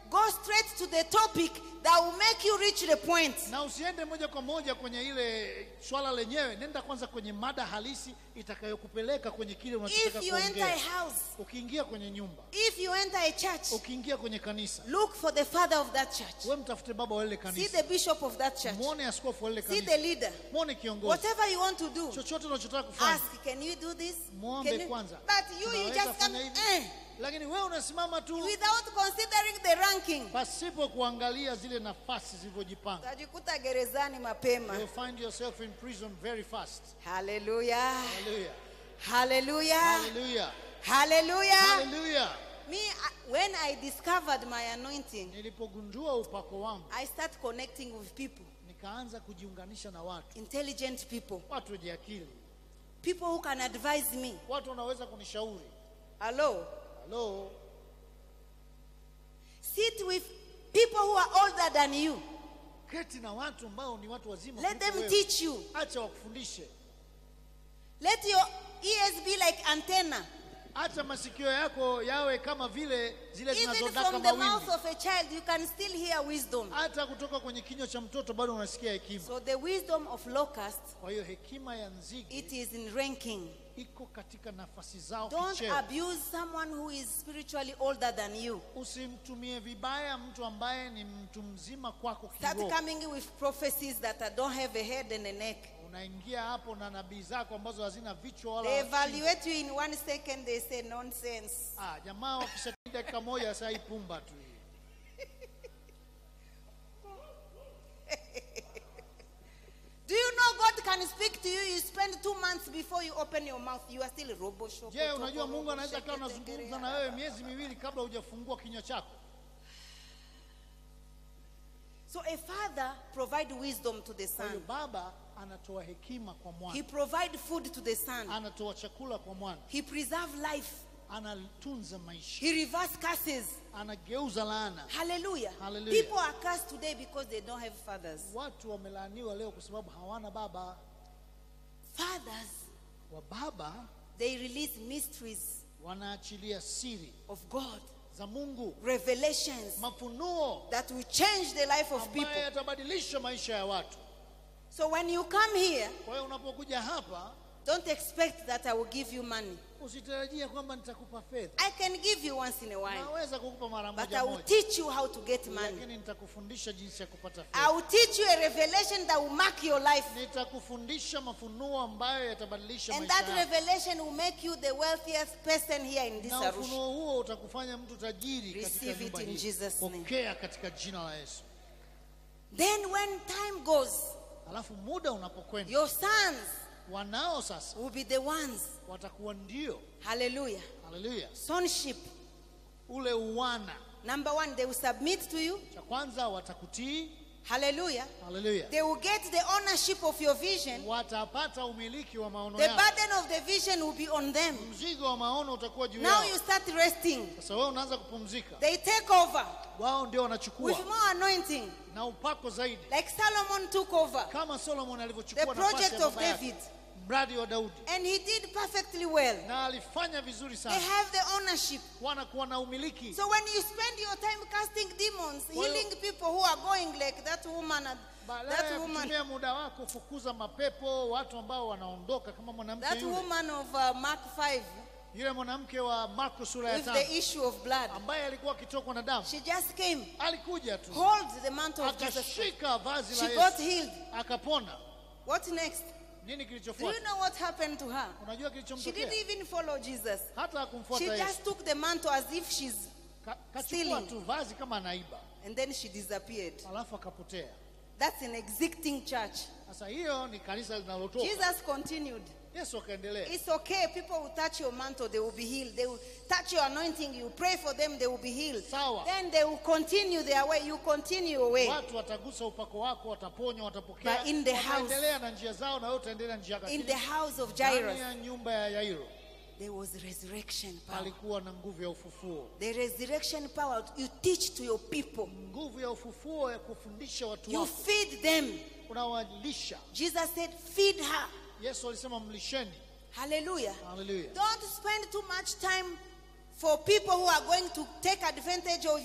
Go straight to the topic that will make you reach the point. na usiende moja kwa moja kwenye ile swala lenyewe nenda kwanza kwenye mada halisi itakayokupeleka kwenye kile unachotaka If you enter a kuongea house, ukiingia kwenye nyumba if you enter a church, ukiingia kwenye kanisa look for the father of that church. we mtafute baba wa lile See kanisa the bishop of that church. mwone askofu wa lile See the kanisa leader. mwone kiongozi Whatever you want to do, chochote unachotaka kufanya ask, can you do this? mwombe Can you? kwanza But you, you Unaweza just come, fanya hivi? eh, lakini wewe unasimama tu without considering the ranking. pasipo kuangalia zile nafasi zilivyojipanga Utajikuta gerezani mapema. you'll find yourself in prison very fast Hallelujah. hallelujah Hallelujah. hallelujah Hallelujah. hallelujah Me, I- when I discovered my anointing, nilipogundua upako wangu I start connecting with people, nikaanza kujiunganisha na watu intelligent people, watu wenye akili people who can advise me. watu wanaweza kunishauri Hello. halo Sit with people who are older than you. keti na watu ambao ni watu wazima Let kuliko them wewe. teach you. acha wakufundishe Let your ears be like antenna. acha masikio yako yawe kama vile zile Even zinazodaka from the mouth mawimbi of a child, you can still hear wisdom. hata kutoka kwenye kinywa cha mtoto bado unasikia hekima So the wisdom of locust, kwa hiyo hekima ya nzige it is in ranking. iko katika nafasi zao Don't kicheo. abuse someone who is spiritually older than you. usimtumie vibaya mtu ambaye ni mtu mzima kwako Start kiroho coming with prophecies that uh, don't have a head and a neck. unaingia hapo na nabii zako ambazo hazina vichwa wala They shingo. evaluate you in one second, they say nonsense. ah, jamaa wakishatii dakika moja saa hii pumba tu hii. Do you know God can speak to you? You spend two months before you open your mouth. You are still robo shoko. je unajua mungu anaweza kawa anazungumza na wewe miezi miwili kabla hujafungua kinywa chako So a father provide wisdom to the kwa hiyo son. baba anatoa hekima kwa He mwana provide food to the son. anatoa chakula kwa mwana He preserve life. anatunza maisha He reverse curses. anageuza laana Hallelujah. Hallelujah. People are cursed today because they don't have fathers. watu wamelaaniwa leo kwa sababu hawana baba Fathers, wa baba they release mysteries wanaachilia siri of God, za mungu revelations mafunuo that will change the life of ambayo people. yatabadilisha maisha ya watu So when you come here, kwa hiyo unapokuja hapa don't expect that I will give you money. usitarajie kwamba nitakupa fedha I can give you once in a while, naweza kukupa mara but I moja will moja teach you how to get money. lakini nitakufundisha jinsi ya kupata I fedha will teach you a revelation that will mark your life. nitakufundisha mafunuo ambayo yatabadilisha And maisha that yako revelation will make you the wealthiest person here in this na Arusha. ufunuo huo utakufanya mtu tajiri katika Receive nyumba it in hii Jesus' name. pokea katika jina la yesu Then when time goes, alafu muda unapokwenda your sons wanao sasa will be the ones. watakuwa ndio Hallelujah. haleluya Sonship. ule uwana Number one, they will submit to you. cha kwanza watakutii Hallelujah. haleluya They will get the ownership of your vision. watapata umiliki wa maono The yao burden of the vision will be on them. mzigo wa maono utakuwa juu Now yao you start resting. sasa wewe unaanza kupumzika They take over wao ndio wanachukua with more anointing, na upako zaidi like Solomon took over. kama solomon The alivyochukua nafasi project ya of baba yake, David. mradi wa daudi And he did perfectly well. na alifanya vizuri They sana have the ownership. wanakuwa na umiliki So when you spend your time casting demons, Kwa hiyo- healing people who are going like that woman, and badala that ya woman, kutumia muda wako kufukuza mapepo watu ambao wanaondoka kama mwanamke that yule woman of uh, Mark 5 yule mwanamke wa marko sura ya with tano the issue of blood, ambaye alikuwa akitokwa na damu she just came, alikuja tu hold the mantle of Jesus. Christ. akashika vazi She la got yesu healed. akapona What next? nini Do you kilichofuata know what happened to her? unajua She kilichomtokea didn't even follow Jesus. hata She akumfuata yesu just took the mantle as if she's, Ka- kachukua stealing. tu vazi kama anaiba and then she disappeared. alafu akapotea That's an existing church. sasa hiyo ni kanisa linalotoka Jesus continued. yesu akaendelea It's okay. People will touch your mantle, they will be healed. They will touch your anointing, you pray for them, they will be healed. Sawa. Then they will continue their way. You continue your way. watu watagusa upako wako wataponywa watapokea But in the house- wataendelea na njia zao na wewe utaendelea njia yako. In Lakini the house of ndani Jairus, ya nyumba ya yairo there was resurrection power. palikuwa na nguvu ya ufufuo The resurrection power you teach to your people. nguvu ya ufufuo ya kufundisha watu You wako feed them. unawalisha Jesus said, feed her. yesu alisema mlisheni Hallelujah. haleluya Don't spend too much time for people who are going to take advantage of you.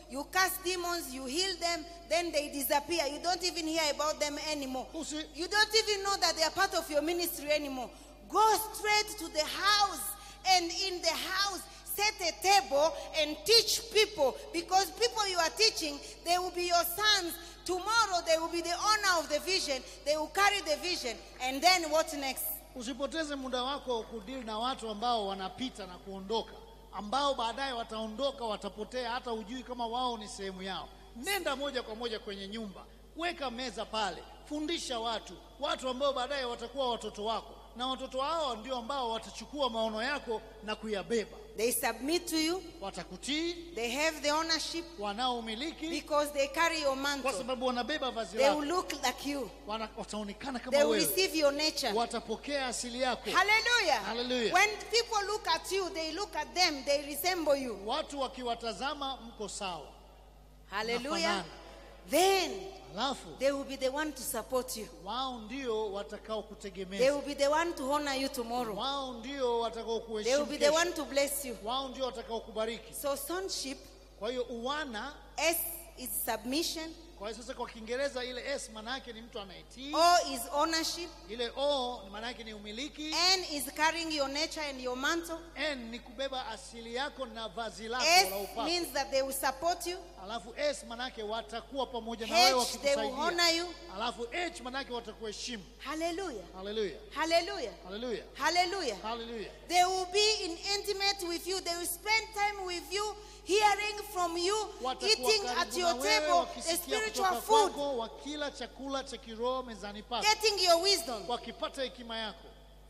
you cast demons, you heal them, then they disappear. You don't even hear about them anymore. Usi- You don't even know that they are part of your ministry anymore. Go straight to the house, and in the house, set a table and teach people because people you are teaching, they will be your sons. Tomorrow, they will be the owner of the vision, they will carry the vision. And then what next? Usipoteze muda wako kudili na watu ambao wanapita na kuondoka, ambao baadaye wataondoka, watapotea, hata hujui kama wao ni sehemu yao. Nenda moja kwa moja kwenye nyumba, weka meza pale, fundisha watu, watu ambao baadaye watakuwa watoto wako, na watoto hao ndio ambao watachukua maono yako na kuyabeba. They submit to you, Watakutii, they have the ownership wanaomiliki, because they carry your kwa mantle. sababu wanabeba vazi They will lako, look like you, Wana- wataonekana kama they will wewe, receive your nature. watapokea asili yako. Hallelujah. Hallelujah. When people look at you, they look at them, they resemble you. Watu wakiwatazama mko sawa, Hallelujah. Nafanana. Then alafu they will be the one to support you. wao ndio watakao They kutegemeza, will be the one to honor you tomorrow. wao ndio watakao They will kuheshimu be the kesho. one to bless you. wao ndio watakao kubariki. So sonship, Kwa hiyo uwana, S is submission, kwa hiyo sasa kwa Kiingereza ile S maana yake ni mtu anayetii, O is ownership, ile O maana yake ni umiliki, N is carrying your nature and your mantle. N ni kubeba asili yako na vazi lako S la upako, means that they will support you. alafu S maana yake watakuwa pamoja na wewe H, they will honor wakikusaidia, you. alafu H maana yake watakuheshimu. Hallelujah. Haleluya, Hallelujah. haleluya, Hallelujah. haleluya. They will be in intimate with you. They will spend time with you, hearing from you, Watakuwa eating karibu at na your wewe, table, the wakisikia spiritual kutoka food, kwako, wakila chakula cha kiroho mezani pako, getting your wisdom. wakipata hekima yako.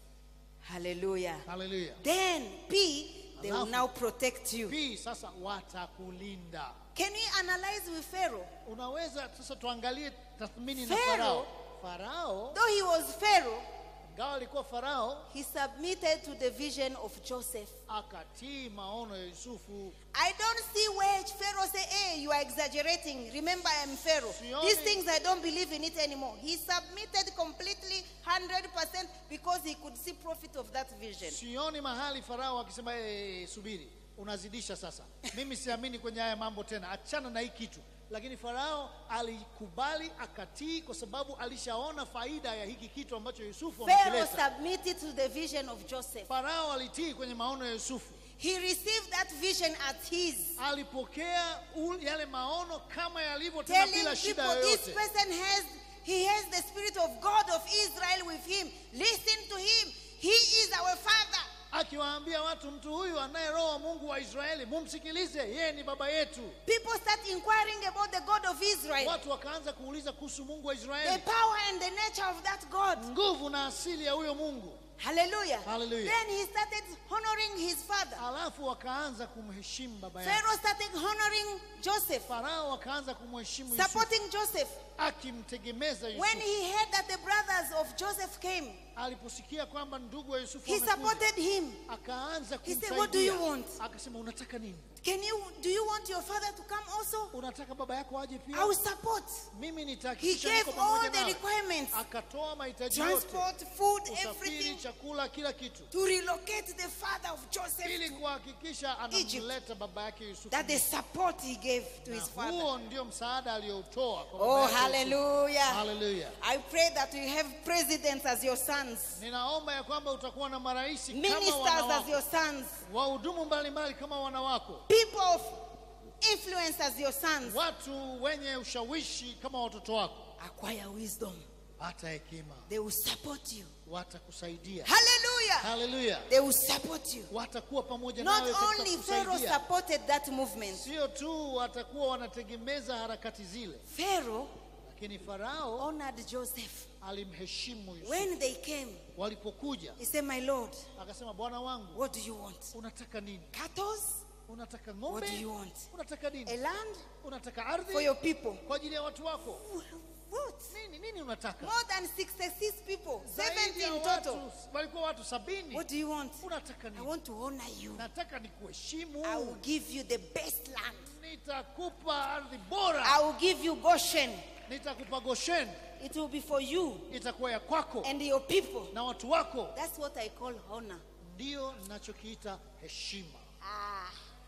Hallelujah. Haleluya. Then P, they will Alafu- now protect you. Hii sasa watakulinda. Can we analyze with Pharaoh? Unaweza sasa tuangalie tathmini na Pharaoh- Farao. Farao Though he was Pharaoh, ingawa alikuwa Farao, he submitted to the vision of Joseph. akatii maono ya Yusufu. I don't see where Pharaoh say, "Hey, you are exaggerating. Remember, I am Pharaoh. Sioni- These things I don't believe in it anymore." He submitted completely, hundred percent, because he could see profit of that vision. Sioni mahali Farao akisema hey, subiri, unazidisha sasa, mimi siamini kwenye haya mambo tena, achana na hii kitu. Lakini Farao alikubali akatii, kwa sababu alishaona faida ya hiki kitu ambacho Yusufu Pharaoh amekileta. submitted to the vision of Joseph. Farao alitii kwenye maono ya Yusufu, He received that vision as his, alipokea ul- yale maono kama yalivyo, tena telling bila shida people this yoyote. person has he has the spirit of God of Israel with him. Listen to him. He is our father. akiwaambia watu mtu huyu anaye roho wa Mungu wa Israeli, mumsikilize, yeye ni baba yetu. People start inquiring about the God of Israel, Watu wakaanza kuuliza kuhusu Mungu wa the Israeli, power and the nature of that God. nguvu na asili ya huyo Mungu. Hallelujah. Hallelujah. Then he started honoring his father. Alafu wakaanza kumheshimu baba yake. Pharaoh started honoring Joseph, Farao akaanza kumheshimu Yusufu, supporting Joseph. akimtegemeza When Yusufu. he heard that the brothers of Joseph came, Aliposikia kwamba ndugu wa Yusufu he wamekuja, supported him. akaanza He said, "What do you kumsaidia. want?" Akasema, unataka nini? Can you do you want your father to come also? Unataka baba yako aje pia? I will support. Mimi He nitahakikisha gave niko all pamoja the nawe. requirements. Akatoa mahitaji yote, Transport, food, usafiri, everything chakula, kila kitu, to relocate the father of Joseph ili kuhakikisha Egypt. anamleta baba yake Yusufu. that the support he gave to Na his father. huo ndio msaada aliyoutoa kwa baba Oh, yake Yusufu. hallelujah. Hallelujah. I pray that you have presidents as your sons, Ninaomba ya kwamba utakuwa na marais kama ministers wana as your wako, sons, wahudumu mbalimbali kama wana wako, people of influence as your sons. watu wenye ushawishi kama watoto wako. Acquire wisdom. Pata hekima, They will support you. watakusaidia. Hallelujah. Haleluya, They will support you. watakuwa pamoja Not nawe katika only Pharaoh kusaidia. supported that movement, Sio tu watakuwa wanategemeza harakati zile, Pharaoh lakini Farao honored Joseph. alimheshimu Yusufu. When they came, Walipokuja he said, My Lord, akasema, bwana wangu, what do you want? unataka nini? Cattle? Unataka What ng'ombe? do you want? Unataka A nini? land Unataka for ardhi your people? kwa ajili ya watu wako? What? Nini nini unataka? More than 66 people, Zaidi 70 ya in watu, total. walikuwa watu sabini. What do you want? Unataka I nini? want to honor you. Nataka nikuheshimu. I will give you the best land. Nitakupa ardhi bora, I will give you Goshen. nitakupa Goshen, It will be for you itakuwa ya kwako and your people. na watu wako. That's what I call honor. Ndio ninachokiita heshima. Ah.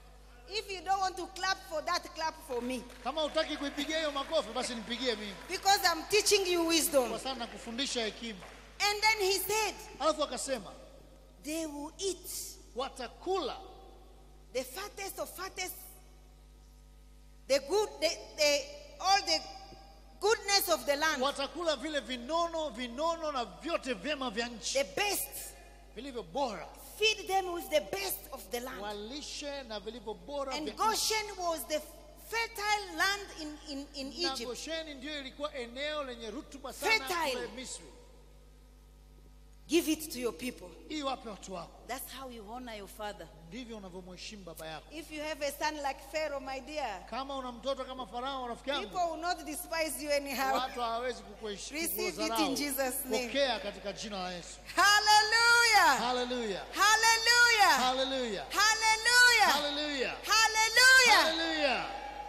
If you don't want to clap for that, clap for me. kama hutaki kuipigia hiyo makofi basi nipigie mimi Because I'm teaching you wisdom. kwa sababu nakufundisha hekima And then he said, alafu akasema they will eat watakula the fattest of fattest, the good, the, the, all the goodness of the land, watakula vile vinono vinono na vyote vyema vya nchi the best. vilivyo bora Feed them with the best of the land. walishe na vilivyo bora And vya nchi. Goshen was the fertile land in, in, in na Egypt. gosheni ndiyo ilikuwa eneo lenye rutuba sana Fertile. kule misri Give it to your people. hii wape watu wako That's how you honor your father. ndivyo unavyomheshimu baba yako If you have a son like Pharaoh, my dear, kama una mtoto kama farao rafiki yangu people will not despise you anyhow. watu hawawezi kukuheshi- Receive it kukudharau. in Jesus' name. pokea katika jina la yesu Hallelujah! haleluya Hallelujah! haleluya Hallelujah! haleluya Hallelujah! haleluya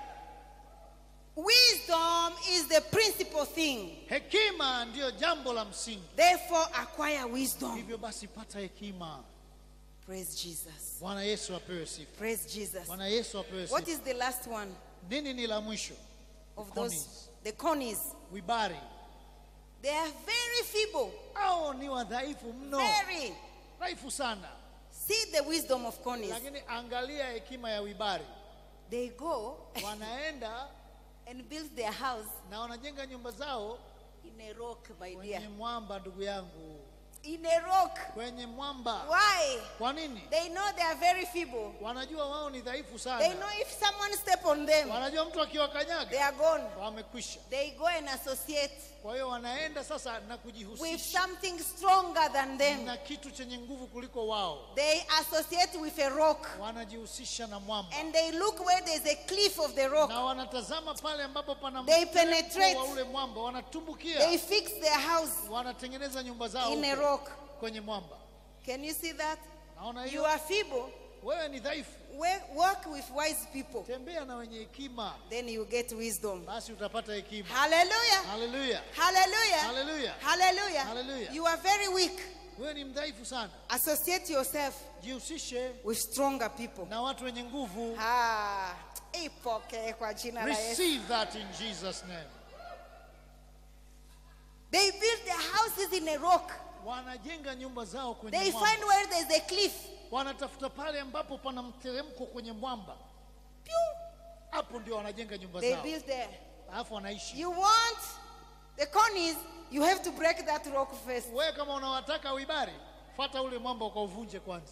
Wisdom is the principal thing. hekima ndiyo jambo la msingi Therefore, acquire wisdom. hivyo basi pata hekima Praise Jesus. bwana yesu apewe sifa Praise Jesus. bwana yesu apewe What sifa is the last one nini ni la mwisho of The those? conies. The conies. wibari They are very feeble. au ni wadhaifu mno Very. dhaifu sana See the wisdom of conies. lakini angalia hekima ya wibari They go wanaenda and build their house na wanajenga nyumba zao in a rock, my kwenye dear. mwamba ndugu yangu In a rock. kwenye mwamba Why? kwa nini They know they are very feeble. wanajua wao ni dhaifu They sana know if someone step on them, wanajua mtu they akiwakanyaga are gone. wamekwisha They go and associate kwa hiyo wanaenda sasa na with kujihusisha something stronger than them. na kitu chenye nguvu kuliko wao They associate with a rock wanajihusisha na mwamba and they look where there's a cliff of the rock. na wanatazama pale ambapo pana They mteremko penetrate. wa ule mwamba wanatumbukia They fix their house wanatengeneza nyumba zao in a huko rock. kwenye mwamba Can you see that? naona You hiyo are feeble. wewe ni dhaifu Wa- Work with wise people. tembea na wenye hekima Then you get wisdom. basi utapata hekima Hallelujah. haleluya Hallelujah. haleluya Hallelujah. Hallelujah. You are very weak. wewe ni mdhaifu sana Associate yourself jihusishe with stronger people. na watu wenye nguvu Ah, ipokee kwa jina la Yesu. receive that in jesus name They build their houses in a rock. wanajenga nyumba zao kwenye They mwamba. find where there's a cliff. wanatafuta pale ambapo pana mteremko kwenye mwamba Pew. hapo ndio wanajenga nyumba They zao build there. alafu wanaishi You want the conies, you have to break that rock first. wewe kama unawataka uibari fata ule mwamba ukauvunje kwanza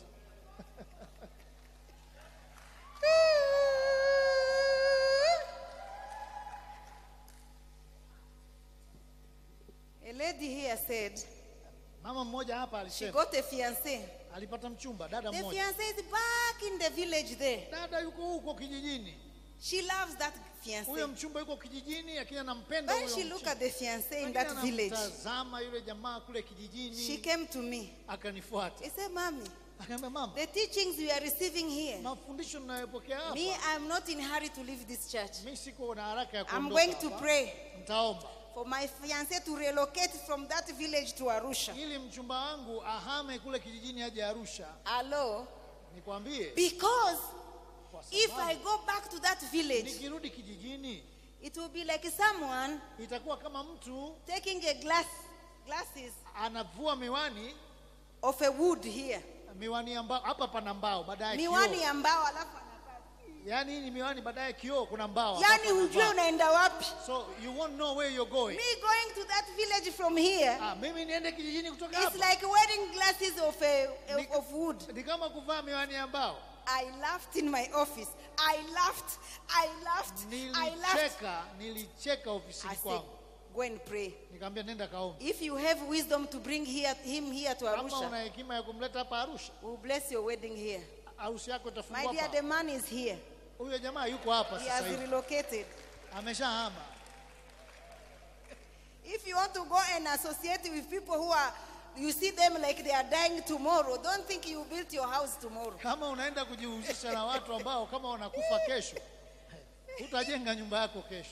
A lady here said mama mmoja hapa she alisema got a fiancé. alipata mchumba dada The mmoja fiancé is back in the village there. dada yuko huko kijijini She loves that huyo fiancé. mchumba yuko kijijini lakini anampenda When huyo she look mchumba. at the fiancé in Lakini that village, anamtazama yule jamaa kule she kijijini came to me. akanifuata He said, Mommy, akaambia mama the teachings we are receiving here, mafundisho ninayopokea hapa me, I'm not in hurry to leave this church. mi siko na haraka ya I'm kuondoka going to hapa. pray nitaomba for my fiancé to relocate from that village to Arusha. ili mchumba wangu ahame kule kijijini aje Arusha. Hello? Nikwambie, Because kwa if I sababu go back to that village, nikirudi kijijini it will be like someone itakuwa kama mtu taking a glass, glasses anavua miwani of a wood here. miwani ya mbao, hapa pana mbao, baadaye Miwani kioo. ya mbao alafu anakaa. Yani hii ni miwani, baadaye kioo, kuna mbao. Yani hapa pana hujue mbao. unaenda wapi. So you won't know where you're going. Me going to that village from here, Ah, mimi niende kijijini kutoka it's hapa like wearing glasses of, a, Ni- of wood. ni kama kuvaa miwani ya mbao. I laughed in my office. I laughed. I laughed. I laughed. Nilicheka, nilicheka I ofisini said, kwangu, go and pray. nikamwambia nenda kaombe. If you have wisdom to bring here, him here to Kama una Arusha, hekima ya kumleta hapa Arusha, we'll bless your wedding here. harusi yako My itafungwa dear, the hapa. man is here. Huyo jamaa yuko hapa He sasa has hivi, relocated. ameshahama. If you want to go and associate with people who are, you see them like they are dying tomorrow, don't think you built your house tomorrow. Kama unaenda kujihusisha na watu ambao kama wanakufa kesho, utajenga nyumba yako kesho.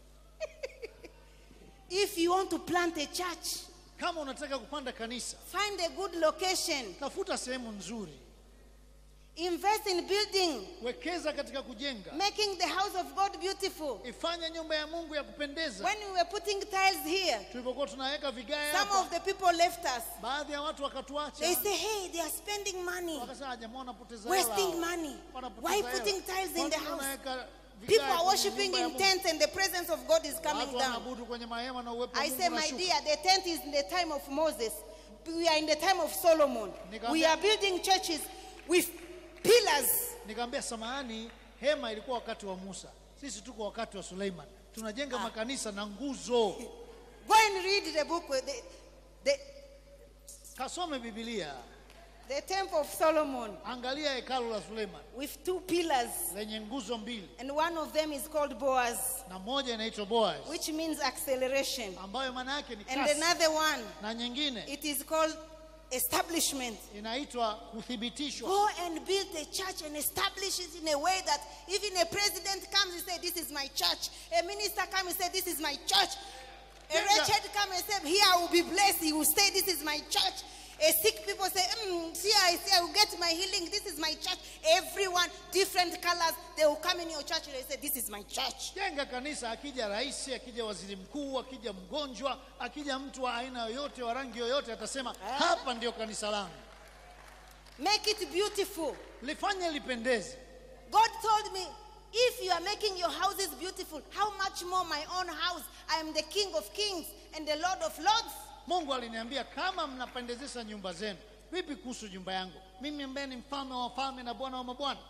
If you want to plant a church, Kama unataka kupanda kanisa, find a good location. tafuta sehemu nzuri. Invest in building, wekeza katika kujenga making the house of God beautiful. ifanye nyumba ya mungu ya kupendeza When we were putting tiles here, tulipokuwa tunaweka vigae some hapa of the people left us. baadhi ya watu wakatuacha They say, hey, they are spending money, wakasema jamaa wanapoteza wasting hela. money. Wanapoteza Why hela. putting tiles in Kwa the nini house? unaweka vigae People are kwenye worshiping nyumba ya in Mungu? tents and the presence of God is coming Watu down. wanaabudu kwenye mahema na uwepo wa I Mungu say, my unashuka. dear, the tent is in the time of Moses. We are in the time of Solomon. We are building churches with pillars. Nikamwambia samahani, hema ilikuwa wakati wa Musa, sisi tuko wakati wa Suleiman. Tunajenga makanisa na nguzo. Go and read the book. with The, the, Kasome Biblia, the temple of Solomon angalia hekalu la Suleiman with two pillars, lenye nguzo mbili, and one of them is called Boaz, na moja inaitwa Boaz which means acceleration, ambayo maana yake ni and kasi, another one, na nyingine it is called establishment. inaitwa kuthibitishwa. Go and build a church and establish it in a way that even a president comes and say, This is my church. A minister comes and say, This is my church. A Jenga- wretched come and say, Here I will be blessed. He will say, This is my church. A sick people say, mm, See, I see, I will get my healing. This is my church. Everyone, different colors, they will come in your church and they say, This is my church. Jenga kanisa, akija rais, akija waziri mkuu, akija mgonjwa, akija mtu wa aina yoyote, wa rangi yoyote, atasema hapa ndio kanisa langu. Make it beautiful. Lifanye lipendeze. God told me, if you are making your houses beautiful, how much more my own house? I am the King of kings and the Lord of lords. Mungu aliniambia kama mnapendezesha nyumba zenu, vipi kuhusu nyumba yangu mimi ambaye ni mfalme wa wafalme na bwana wa mabwana?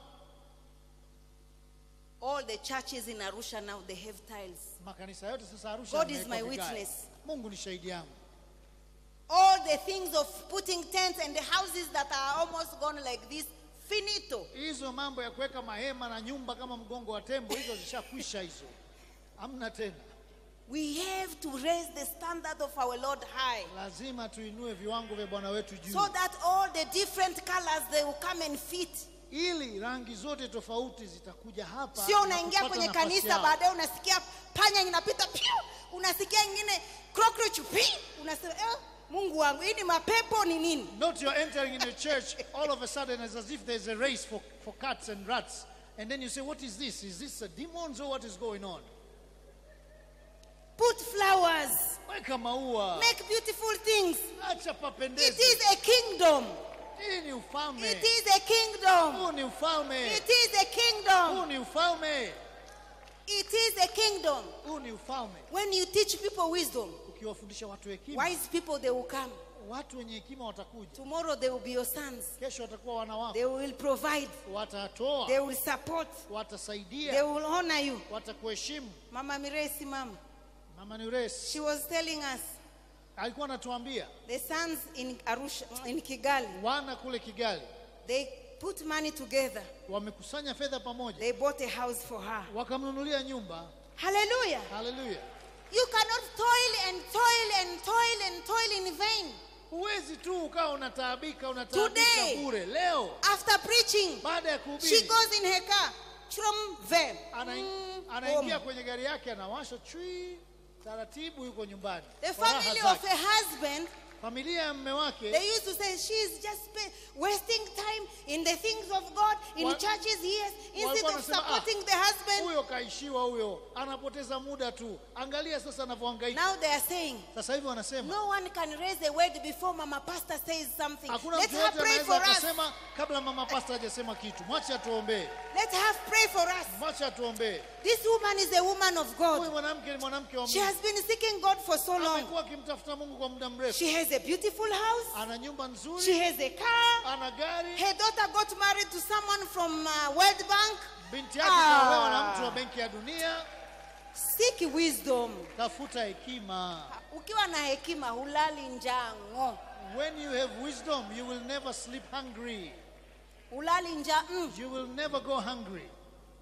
All the churches in Arusha now they have tiles. Makanisa yote sasa Arusha God is yamewekwa my vigae. witness. Mungu ni shahidi yangu. All the things of putting tents and the houses that are almost gone like this, finito. Hizo mambo ya kuweka mahema na nyumba kama mgongo wa tembo, hizo zishakwisha hizo, hamna tena. We have to raise the standard of our Lord high Lazima tuinue viwango vya Bwana wetu juu, so that all the different colors they will come and fit. ili rangi zote tofauti zitakuja hapa. Sio na unaingia kupata kwenye nafasi kanisa yao. baadaye unasikia panya inapita piu, unasikia ingine cockroach pi, unasema eh, Mungu wangu, hii ni mapepo ni nini? Not you're entering in a church, all of a sudden, it's as if there's a race for, for cats and rats. And then you say, What is this? Is this a demons or what is going on? Put flowers, Weka maua, make beautiful things. acha It papendeze. is a kingdom. Hii ni ufalme. It is a kingdom. Huu ni ufalme. It is a Huu kingdom. ni ufalme. It is a kingdom. Huu ni ufalme. When you teach people wisdom, Ukiwafundisha watu hekima, wise people they will come. watu wenye hekima watakuja. Tomorrow they will be your sons. Kesho watakuwa wana wako, They will provide. They watatoa, will support. They watasaidia, will honor you. watakuheshimu. Mama Miresi, Mama, Mama Nures she was telling us alikuwa anatuambia the sons in Arusha, in Kigali, wana kule Kigali they put money together. wamekusanya fedha pamoja, They bought a house for her. wakamnunulia nyumba. Hallelujah. Haleluya! You cannot toil and toil and toil and toil in vain. Huwezi tu ukawa unataabika unataabika Today. bure. Leo After preaching, baada ya she kuhubiri goes in her car. Chrum, ve. ana, Mm, anaingia home. kwenye gari yake anawasha chui taratibu, yuko nyumbani. The Kwa raha family zake. of her husband, familia ya mme wake they used to say she's just spe- wasting time in the things of God, in Wa- churches, yes, instead walikuwa of wanasema, supporting the husband. huyo kaishiwa, huyo anapoteza muda tu. Angalia sasa anavyohangaika. Now they are saying, Sasa hivi wanasema no one can raise a word before Mama Pastor says something. hakuna Let mtu her yote pray anaweza for us. akasema kabla mama pasta hajasema kitu. Mwache atuombee, Let her pray for us. mwache atuombee. This woman is a woman of Huyu God. mwanamke ni mwanamke wa She Mungu, has been seeking God for so long. amekuwa akimtafuta Mungu kwa muda mrefu. She has a beautiful house. Ana nyumba She nzuri, has a car. ana gari. Her daughter got married to someone from uh, World Bank. Binti yake Ah. kaolewa na mtu wa Benki ya Dunia. Seek wisdom. Tafuta hekima. Ukiwa na hekima hulali njaa ng'o. When you have wisdom, you will never sleep hungry. Hulali njaa mm. You will never go hungry.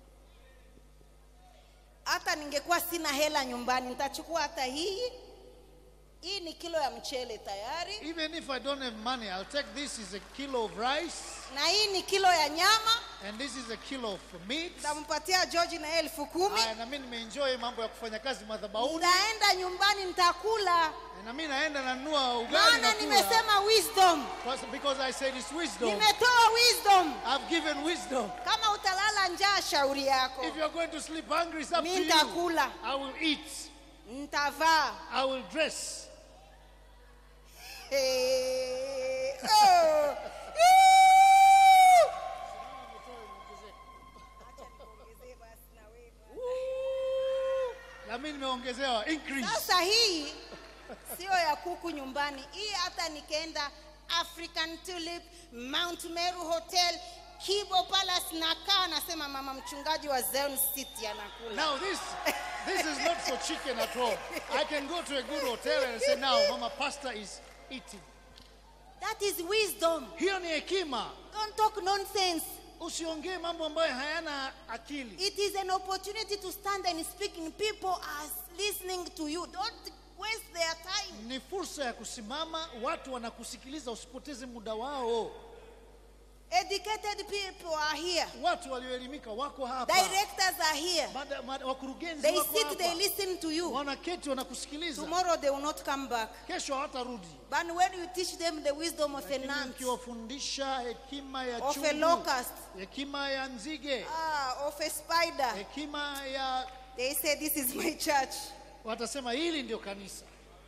Hata ningekuwa sina hela nyumbani nitachukua hata hii. Hii ni kilo ya mchele tayari, Even if I don't have money, I'll take this as a kilo of rice. na hii ni kilo ya nyama. and this is a kilo of meat. nitampatia George na yeye elfu kumi. Haya, na mimi nimeenjoy mambo ya kufanya kazi madhabahuni, Nitaenda nyumbani nitakula, na mimi naenda nanunua ugali maana na kula. nimesema wisdom, Because- Because I said it's wisdom. nimetoa wisdom. I've given wisdom. Kama utalala njaa, shauri yako. If you're going to sleep hungry, it's up to Mi you. nitakula, I will eat. nitavaa. I will dress. Hey, oh. Woo! Na mimi nimeongezewa increase. Sasa hii sio ya kuku nyumbani, hii hata nikienda African Tulip, Mount Meru Hotel, Kibo Palace nakaa nasema mama mchungaji wa Zion City anakula. Now this this is not for chicken at all. I can go to a good hotel and say now Mama Pastor is eating. That is wisdom. Hiyo ni hekima. Don't talk nonsense. Usiongee mambo ambayo hayana akili. It is an opportunity to stand and speak and people are listening to you. Don't waste their time. Ni fursa ya kusimama, watu wanakusikiliza, usipoteze muda wao. Educated people are here. Watu walioelimika wako hapa. Directors are here. Mada- mada- Wakurugenzi They wako sit, they hapa. listen to you. Wanaketi wanakusikiliza. Tomorrow they will not come back. Kesho hawatarudi. But when you teach them the wisdom of a Lakini ant, Ukiwafundisha hekima ya of a chungu, locust, hekima ya nzige, ah, of a spider, hekima ya they say, This is my church. watasema hili ndio kanisa.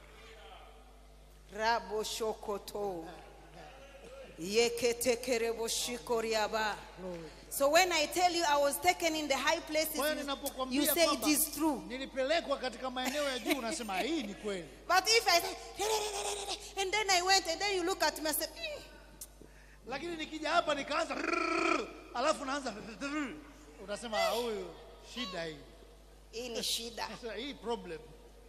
Rabo shokoto. Yeketekerebo shikoriaba. So when I tell you I was taken in the high places, Kwa hiyo you, you ninapokuambia say it kwamba is true. nilipelekwa katika maeneo ya juu, unasema hii ni kweli. But if I say, and then I went, and then you look at me and say, "Mm, Lakini nikija hapa nikaanza rrrr, alafu naanza rrrr, unasema "Ah, huyu shida hii, hii ni shida. Sasa hii problem.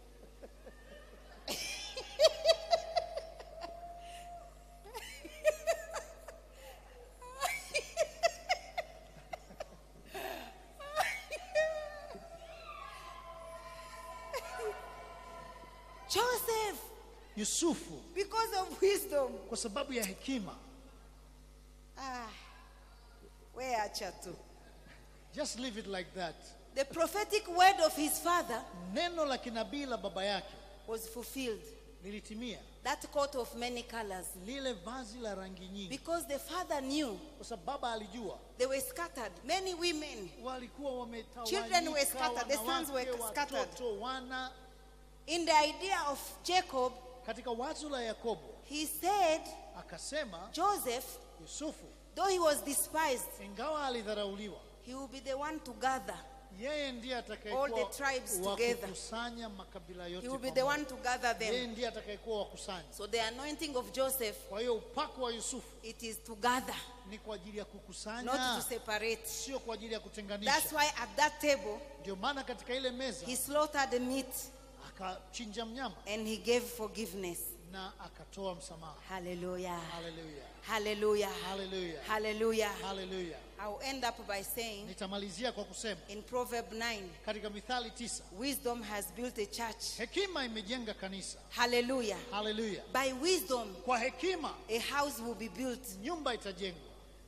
Joseph, Yusufu because of wisdom. kwa sababu ya hekima, Ah, we acha tu. just leave it like that. The prophetic word of his father Neno la kinabii la baba yake was fulfilled. lilitimia, That coat of many colors. lile vazi la rangi nyingi, Because the father knew kwa sababu baba alijua they were scattered. Many women, walikuwa Children were wametawanyika, scattered, the sons were wanawake, scattered. watoto, wana. in the idea of Jacob, Katika wazo la Yakobo he said, akasema, Joseph, Yusufu though he was despised, ingawa alidharauliwa, he will be the one to gather. yeye ndiye All the atakayekuwa tribes wa together. kukusanya makabila yote He will be the pamoja. one to gather Yeye them. ndiye atakayekuwa wakusanya. So the anointing of Joseph, Kwa hiyo upako wa Yusufu it is to gather, ni kwa ajili ya not kukusanya, to separate. sio kwa ajili ya That's kutenganisha. why at that table, Ndio maana katika ile meza he slaughtered the meat akachinja mnyama and he gave forgiveness. na akatoa msamaha. Hallelujah. Haleluya, Hallelujah. haleluya, Hallelujah. haleluya. I'll end up by saying Nitamalizia kwa kusema in Proverb 9, katika Mithali tisa, wisdom has built a church. hekima imejenga kanisa. Hallelujah. Haleluya, By wisdom, kwa hekima a house will be built. nyumba itajengwa,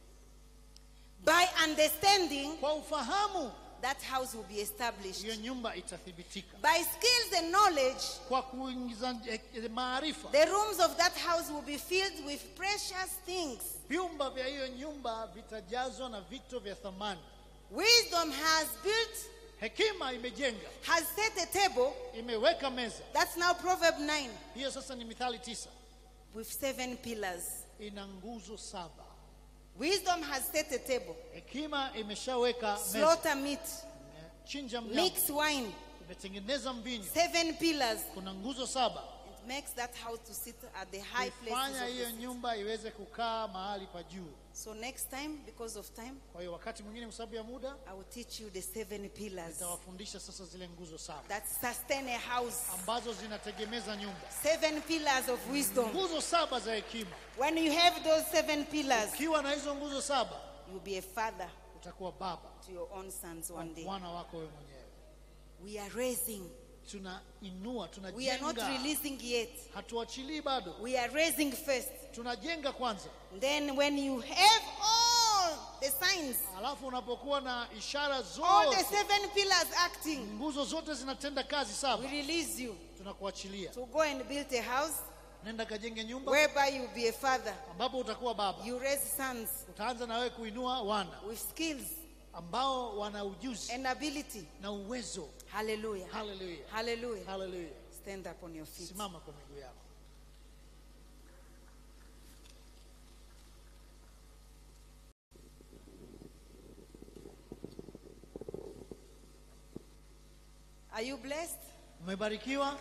By understanding, kwa ufahamu that house will be established. hiyo nyumba itathibitika, By skills and knowledge, kwa kuingiza eh, maarifa the rooms of that house will be filled with precious things. vyumba vya hiyo nyumba vitajazwa na vito vya thamani. Wisdom has built, Hekima imejenga, has set a table. imeweka meza. That's now Proverb 9 Hiyo sasa ni Mithali tisa, with seven pillars. ina nguzo saba. Wisdom has set a table. Hekima imeshaweka meza, Slaughter meat, chinja mnyama, mix wine, imetengeneza mvinyo, seven pillars. kuna nguzo saba. It makes that house to sit at the high places. Kuifanya Of hiyo the city. nyumba iweze kukaa mahali pa juu. So next time, because of time, Kwa hiyo wakati mwingine, kwa sababu ya muda, I will teach you the seven pillars nitawafundisha sasa zile nguzo saba that sustain a house. ambazo zinategemeza nyumba, Seven pillars of wisdom. nguzo saba za hekima. When you have those seven pillars, Ukiwa na hizo nguzo saba, you'll be a father utakuwa baba to your own sons one day. mwana wako wewe mwenyewe. We are raising. Tunainua, We are not tunajenga, releasing yet. hatuachilii bado, We are raising first. tunajenga kwanza. Then when you have all the signs, alafu unapokuwa na ishara all the zote seven pillars acting, nguzo zote zinatenda kazi we saba release you tunakuachilia to go and build a house nenda kajenge nyumba whereby you be a father. ambapo utakuwa baba You raise sons utaanza na wewe kuinua wana with skills ambao wana ujuzi and ability. na uwezo Hallelujah. haleluya Hallelujah. haleluya Stand up on your feet. simama kwa miguu yako Are you blessed? umebarikiwa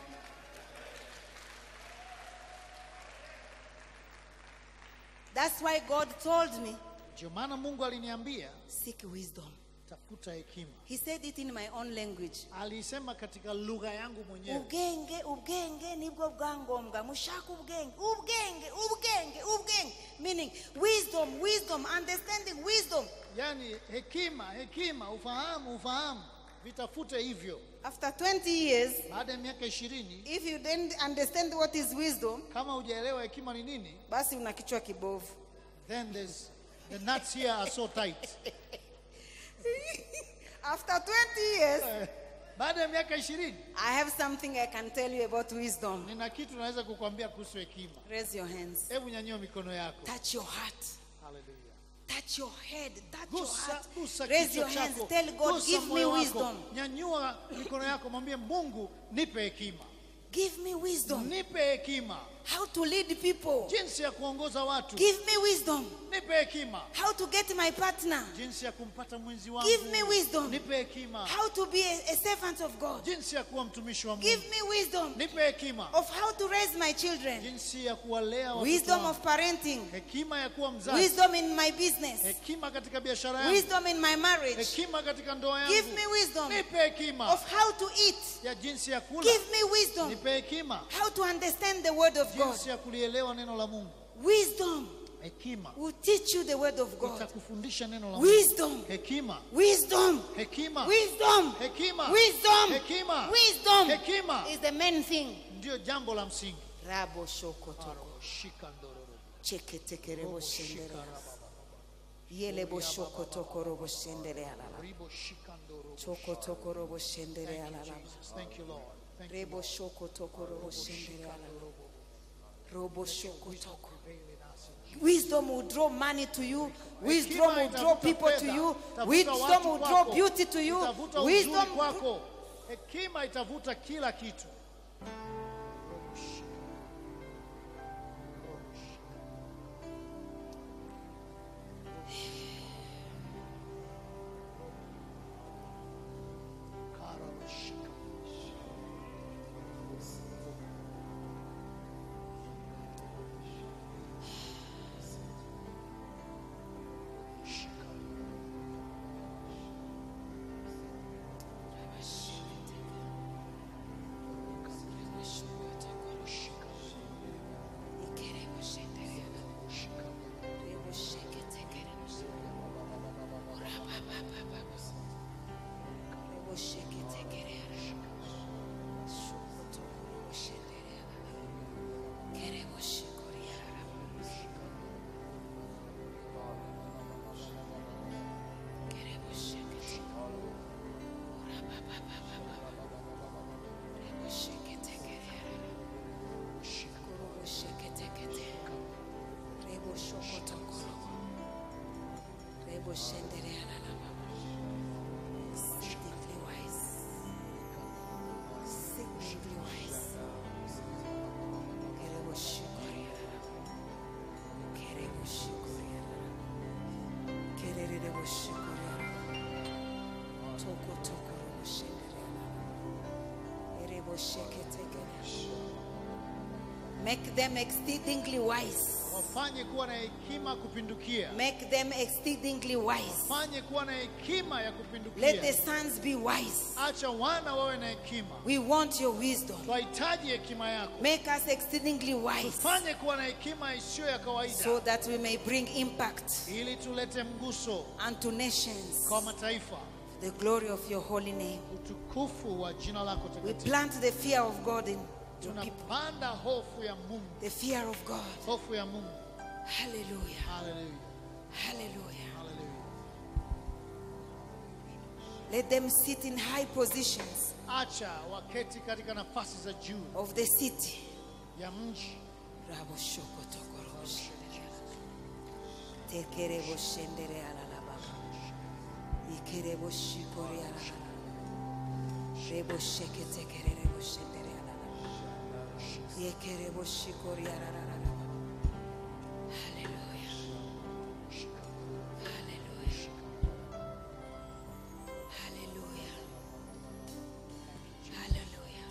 That's why God told me, ndio maana mungu aliniambia seek wisdom. tafuta hekima He said it in my own language. alisema katika lugha yangu mwenyewe ubwenge ubwenge nibwo bwangombwa mushaka ubwenge ubwenge ubwenge ubwenge meaning wisdom wisdom understanding wisdom yaani hekima hekima ufahamu ufahamu vitafute hivyo after 20 years baada ya miaka ishirini if you didn't understand what is wisdom kama hujaelewa hekima ni nini basi una kichwa kibovu then there's, the nuts here are so tight after 20 years Eh, baada ya miaka ishirini i have something i can tell you about wisdom nina kitu naweza kukwambia kuhusu hekima raise your hands hebu nyanyua mikono yako touch your heart Hallelujah. touch your head touch your gusa, heart gusa raise kichwa your hands chako tell god gusa give me moyo wako. wisdom nyanyua mikono yako mwambie mungu nipe hekima give me wisdom nipe hekima how to lead people jinsi ya kuongoza watu give me wisdom nipe hekima how to get my partner jinsi ya kumpata mwenzi wangu Give me wisdom. nipe hekima how to be a, a servant of God. jinsi ya kuwa mtumishi wa mungu Give me wisdom nipe hekima of how to raise my children, jinsi ya kuwalea watoto wisdom wangu. of parenting, hekima ya kuwa mzazi wisdom in my business, hekima katika biashara yangu wisdom in my marriage. hekima katika ndoa yangu Give me wisdom nipe hekima of how to eat. ya jinsi ya kula Give me wisdom nipe hekima how to understand the word of God. jinsi ya kulielewa neno la mungu Wisdom hekima will teach you the word of God. itakufundisha neno la mungu Wisdom, hekima wisdom, hekima wisdom, hekima wisdom, hekima wisdom hekima is the main thing. ndio jambo la msingi Rabo shokoto. shika ndororo cheketekerebo shendere yelebo shokotokorobo shendere alala ribo shika ndororo chokotokorobo shendere alala Jesus thank you Lord thank you rebo shokotokorobo shendere alala robo shokotoko Wisdom will draw money to you. Wisdom will draw people to you. Wisdom will draw beauty to you. itavuta uzuri Wisdom. kwako hekima itavuta kila kitu Exceedingly wise. Exceedingly wise. Kerebo shikoria. Kerebo shikoria. Kerebo shikoria. Toko toko robo shenderia. Erebo sheketekeria. Make them exceedingly wise. wafanye kuwa na hekima kupindukia Make them exceedingly wise. wafanye kuwa na hekima ya Let the kupindukia sons be wise. acha wana wawe na hekima We want your wisdom. twahitaji hekima yako Make us exceedingly wise fanye kuwa na hekima isiyo ya kawaida so that we may bring impact ili tulete mguso unto nations. kwa mataifa The glory of your holy name. utukufu wa jina lako We takatifu plant the fear of God in your people. tunapanda hofu ya mungu The fear of God. hofu ya mungu Hallelujah. haleluya Hallelujah. haleluya Let them sit in high positions acha waketi katika nafasi za juu of the city. ya mji Rabo shoko toko robo shendere. Tekerebo shendere alalaba. Ikerebo shikori alalaba. Rebo sheke tekerebo shendere alalaba. Yekerebo shikori alalaba. Hallelujah. Hallelujah. Hallelujah. Hallelujah.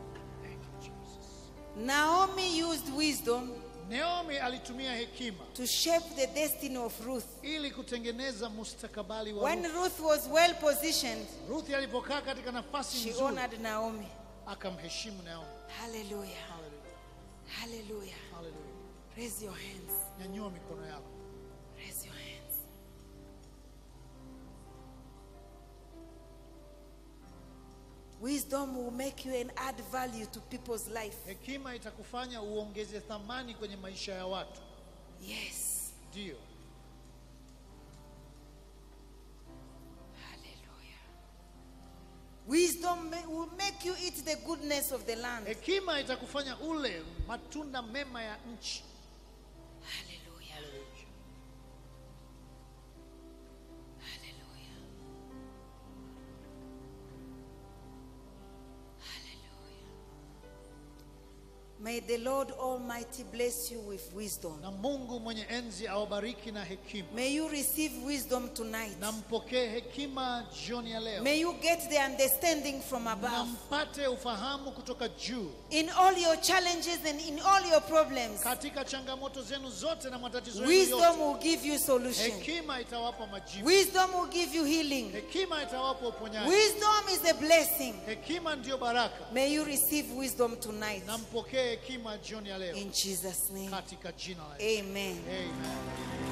Naomi used wisdom naomi alitumia hekima to shape the destiny of Ruth. ili kutengeneza mustakabali wa When Ruth. Ruth was well positioned, Ruth alipokaa katika nafasi she nzuri honored Naomi. akamheshimu Naomi. Hallelujah. Hallelujah. Hallelujah. Raise your hands. Nyanyua mikono yako. Raise your hands. Wisdom will make you and add value to people's life. Hekima itakufanya uongeze thamani kwenye maisha ya watu. Yes. Ndio. Hallelujah. Wisdom ma- will make you eat the goodness of the land. Hekima itakufanya ule matunda mema ya nchi. Hallelujah. Hallelujah. Hallelujah. May the Lord Almighty bless you with wisdom. Na Mungu mwenye enzi awabariki na hekima. May you receive wisdom tonight. Na mpokee hekima jioni ya leo. May you get the understanding from Na above. mpate ufahamu kutoka juu In all your challenges and in all your problems, katika changamoto zenu zote na matatizo yenu wisdom yote. will give you solution. Hekima itawapa majibu. Wisdom will give you healing. Hekima itawapa uponyaji. Wisdom is a blessing. Hekima ndiyo baraka. May you receive wisdom tonight. Na mpokee hekima jioni ya leo In Jesus' name. katika jina la Yesu. Amen. Amen.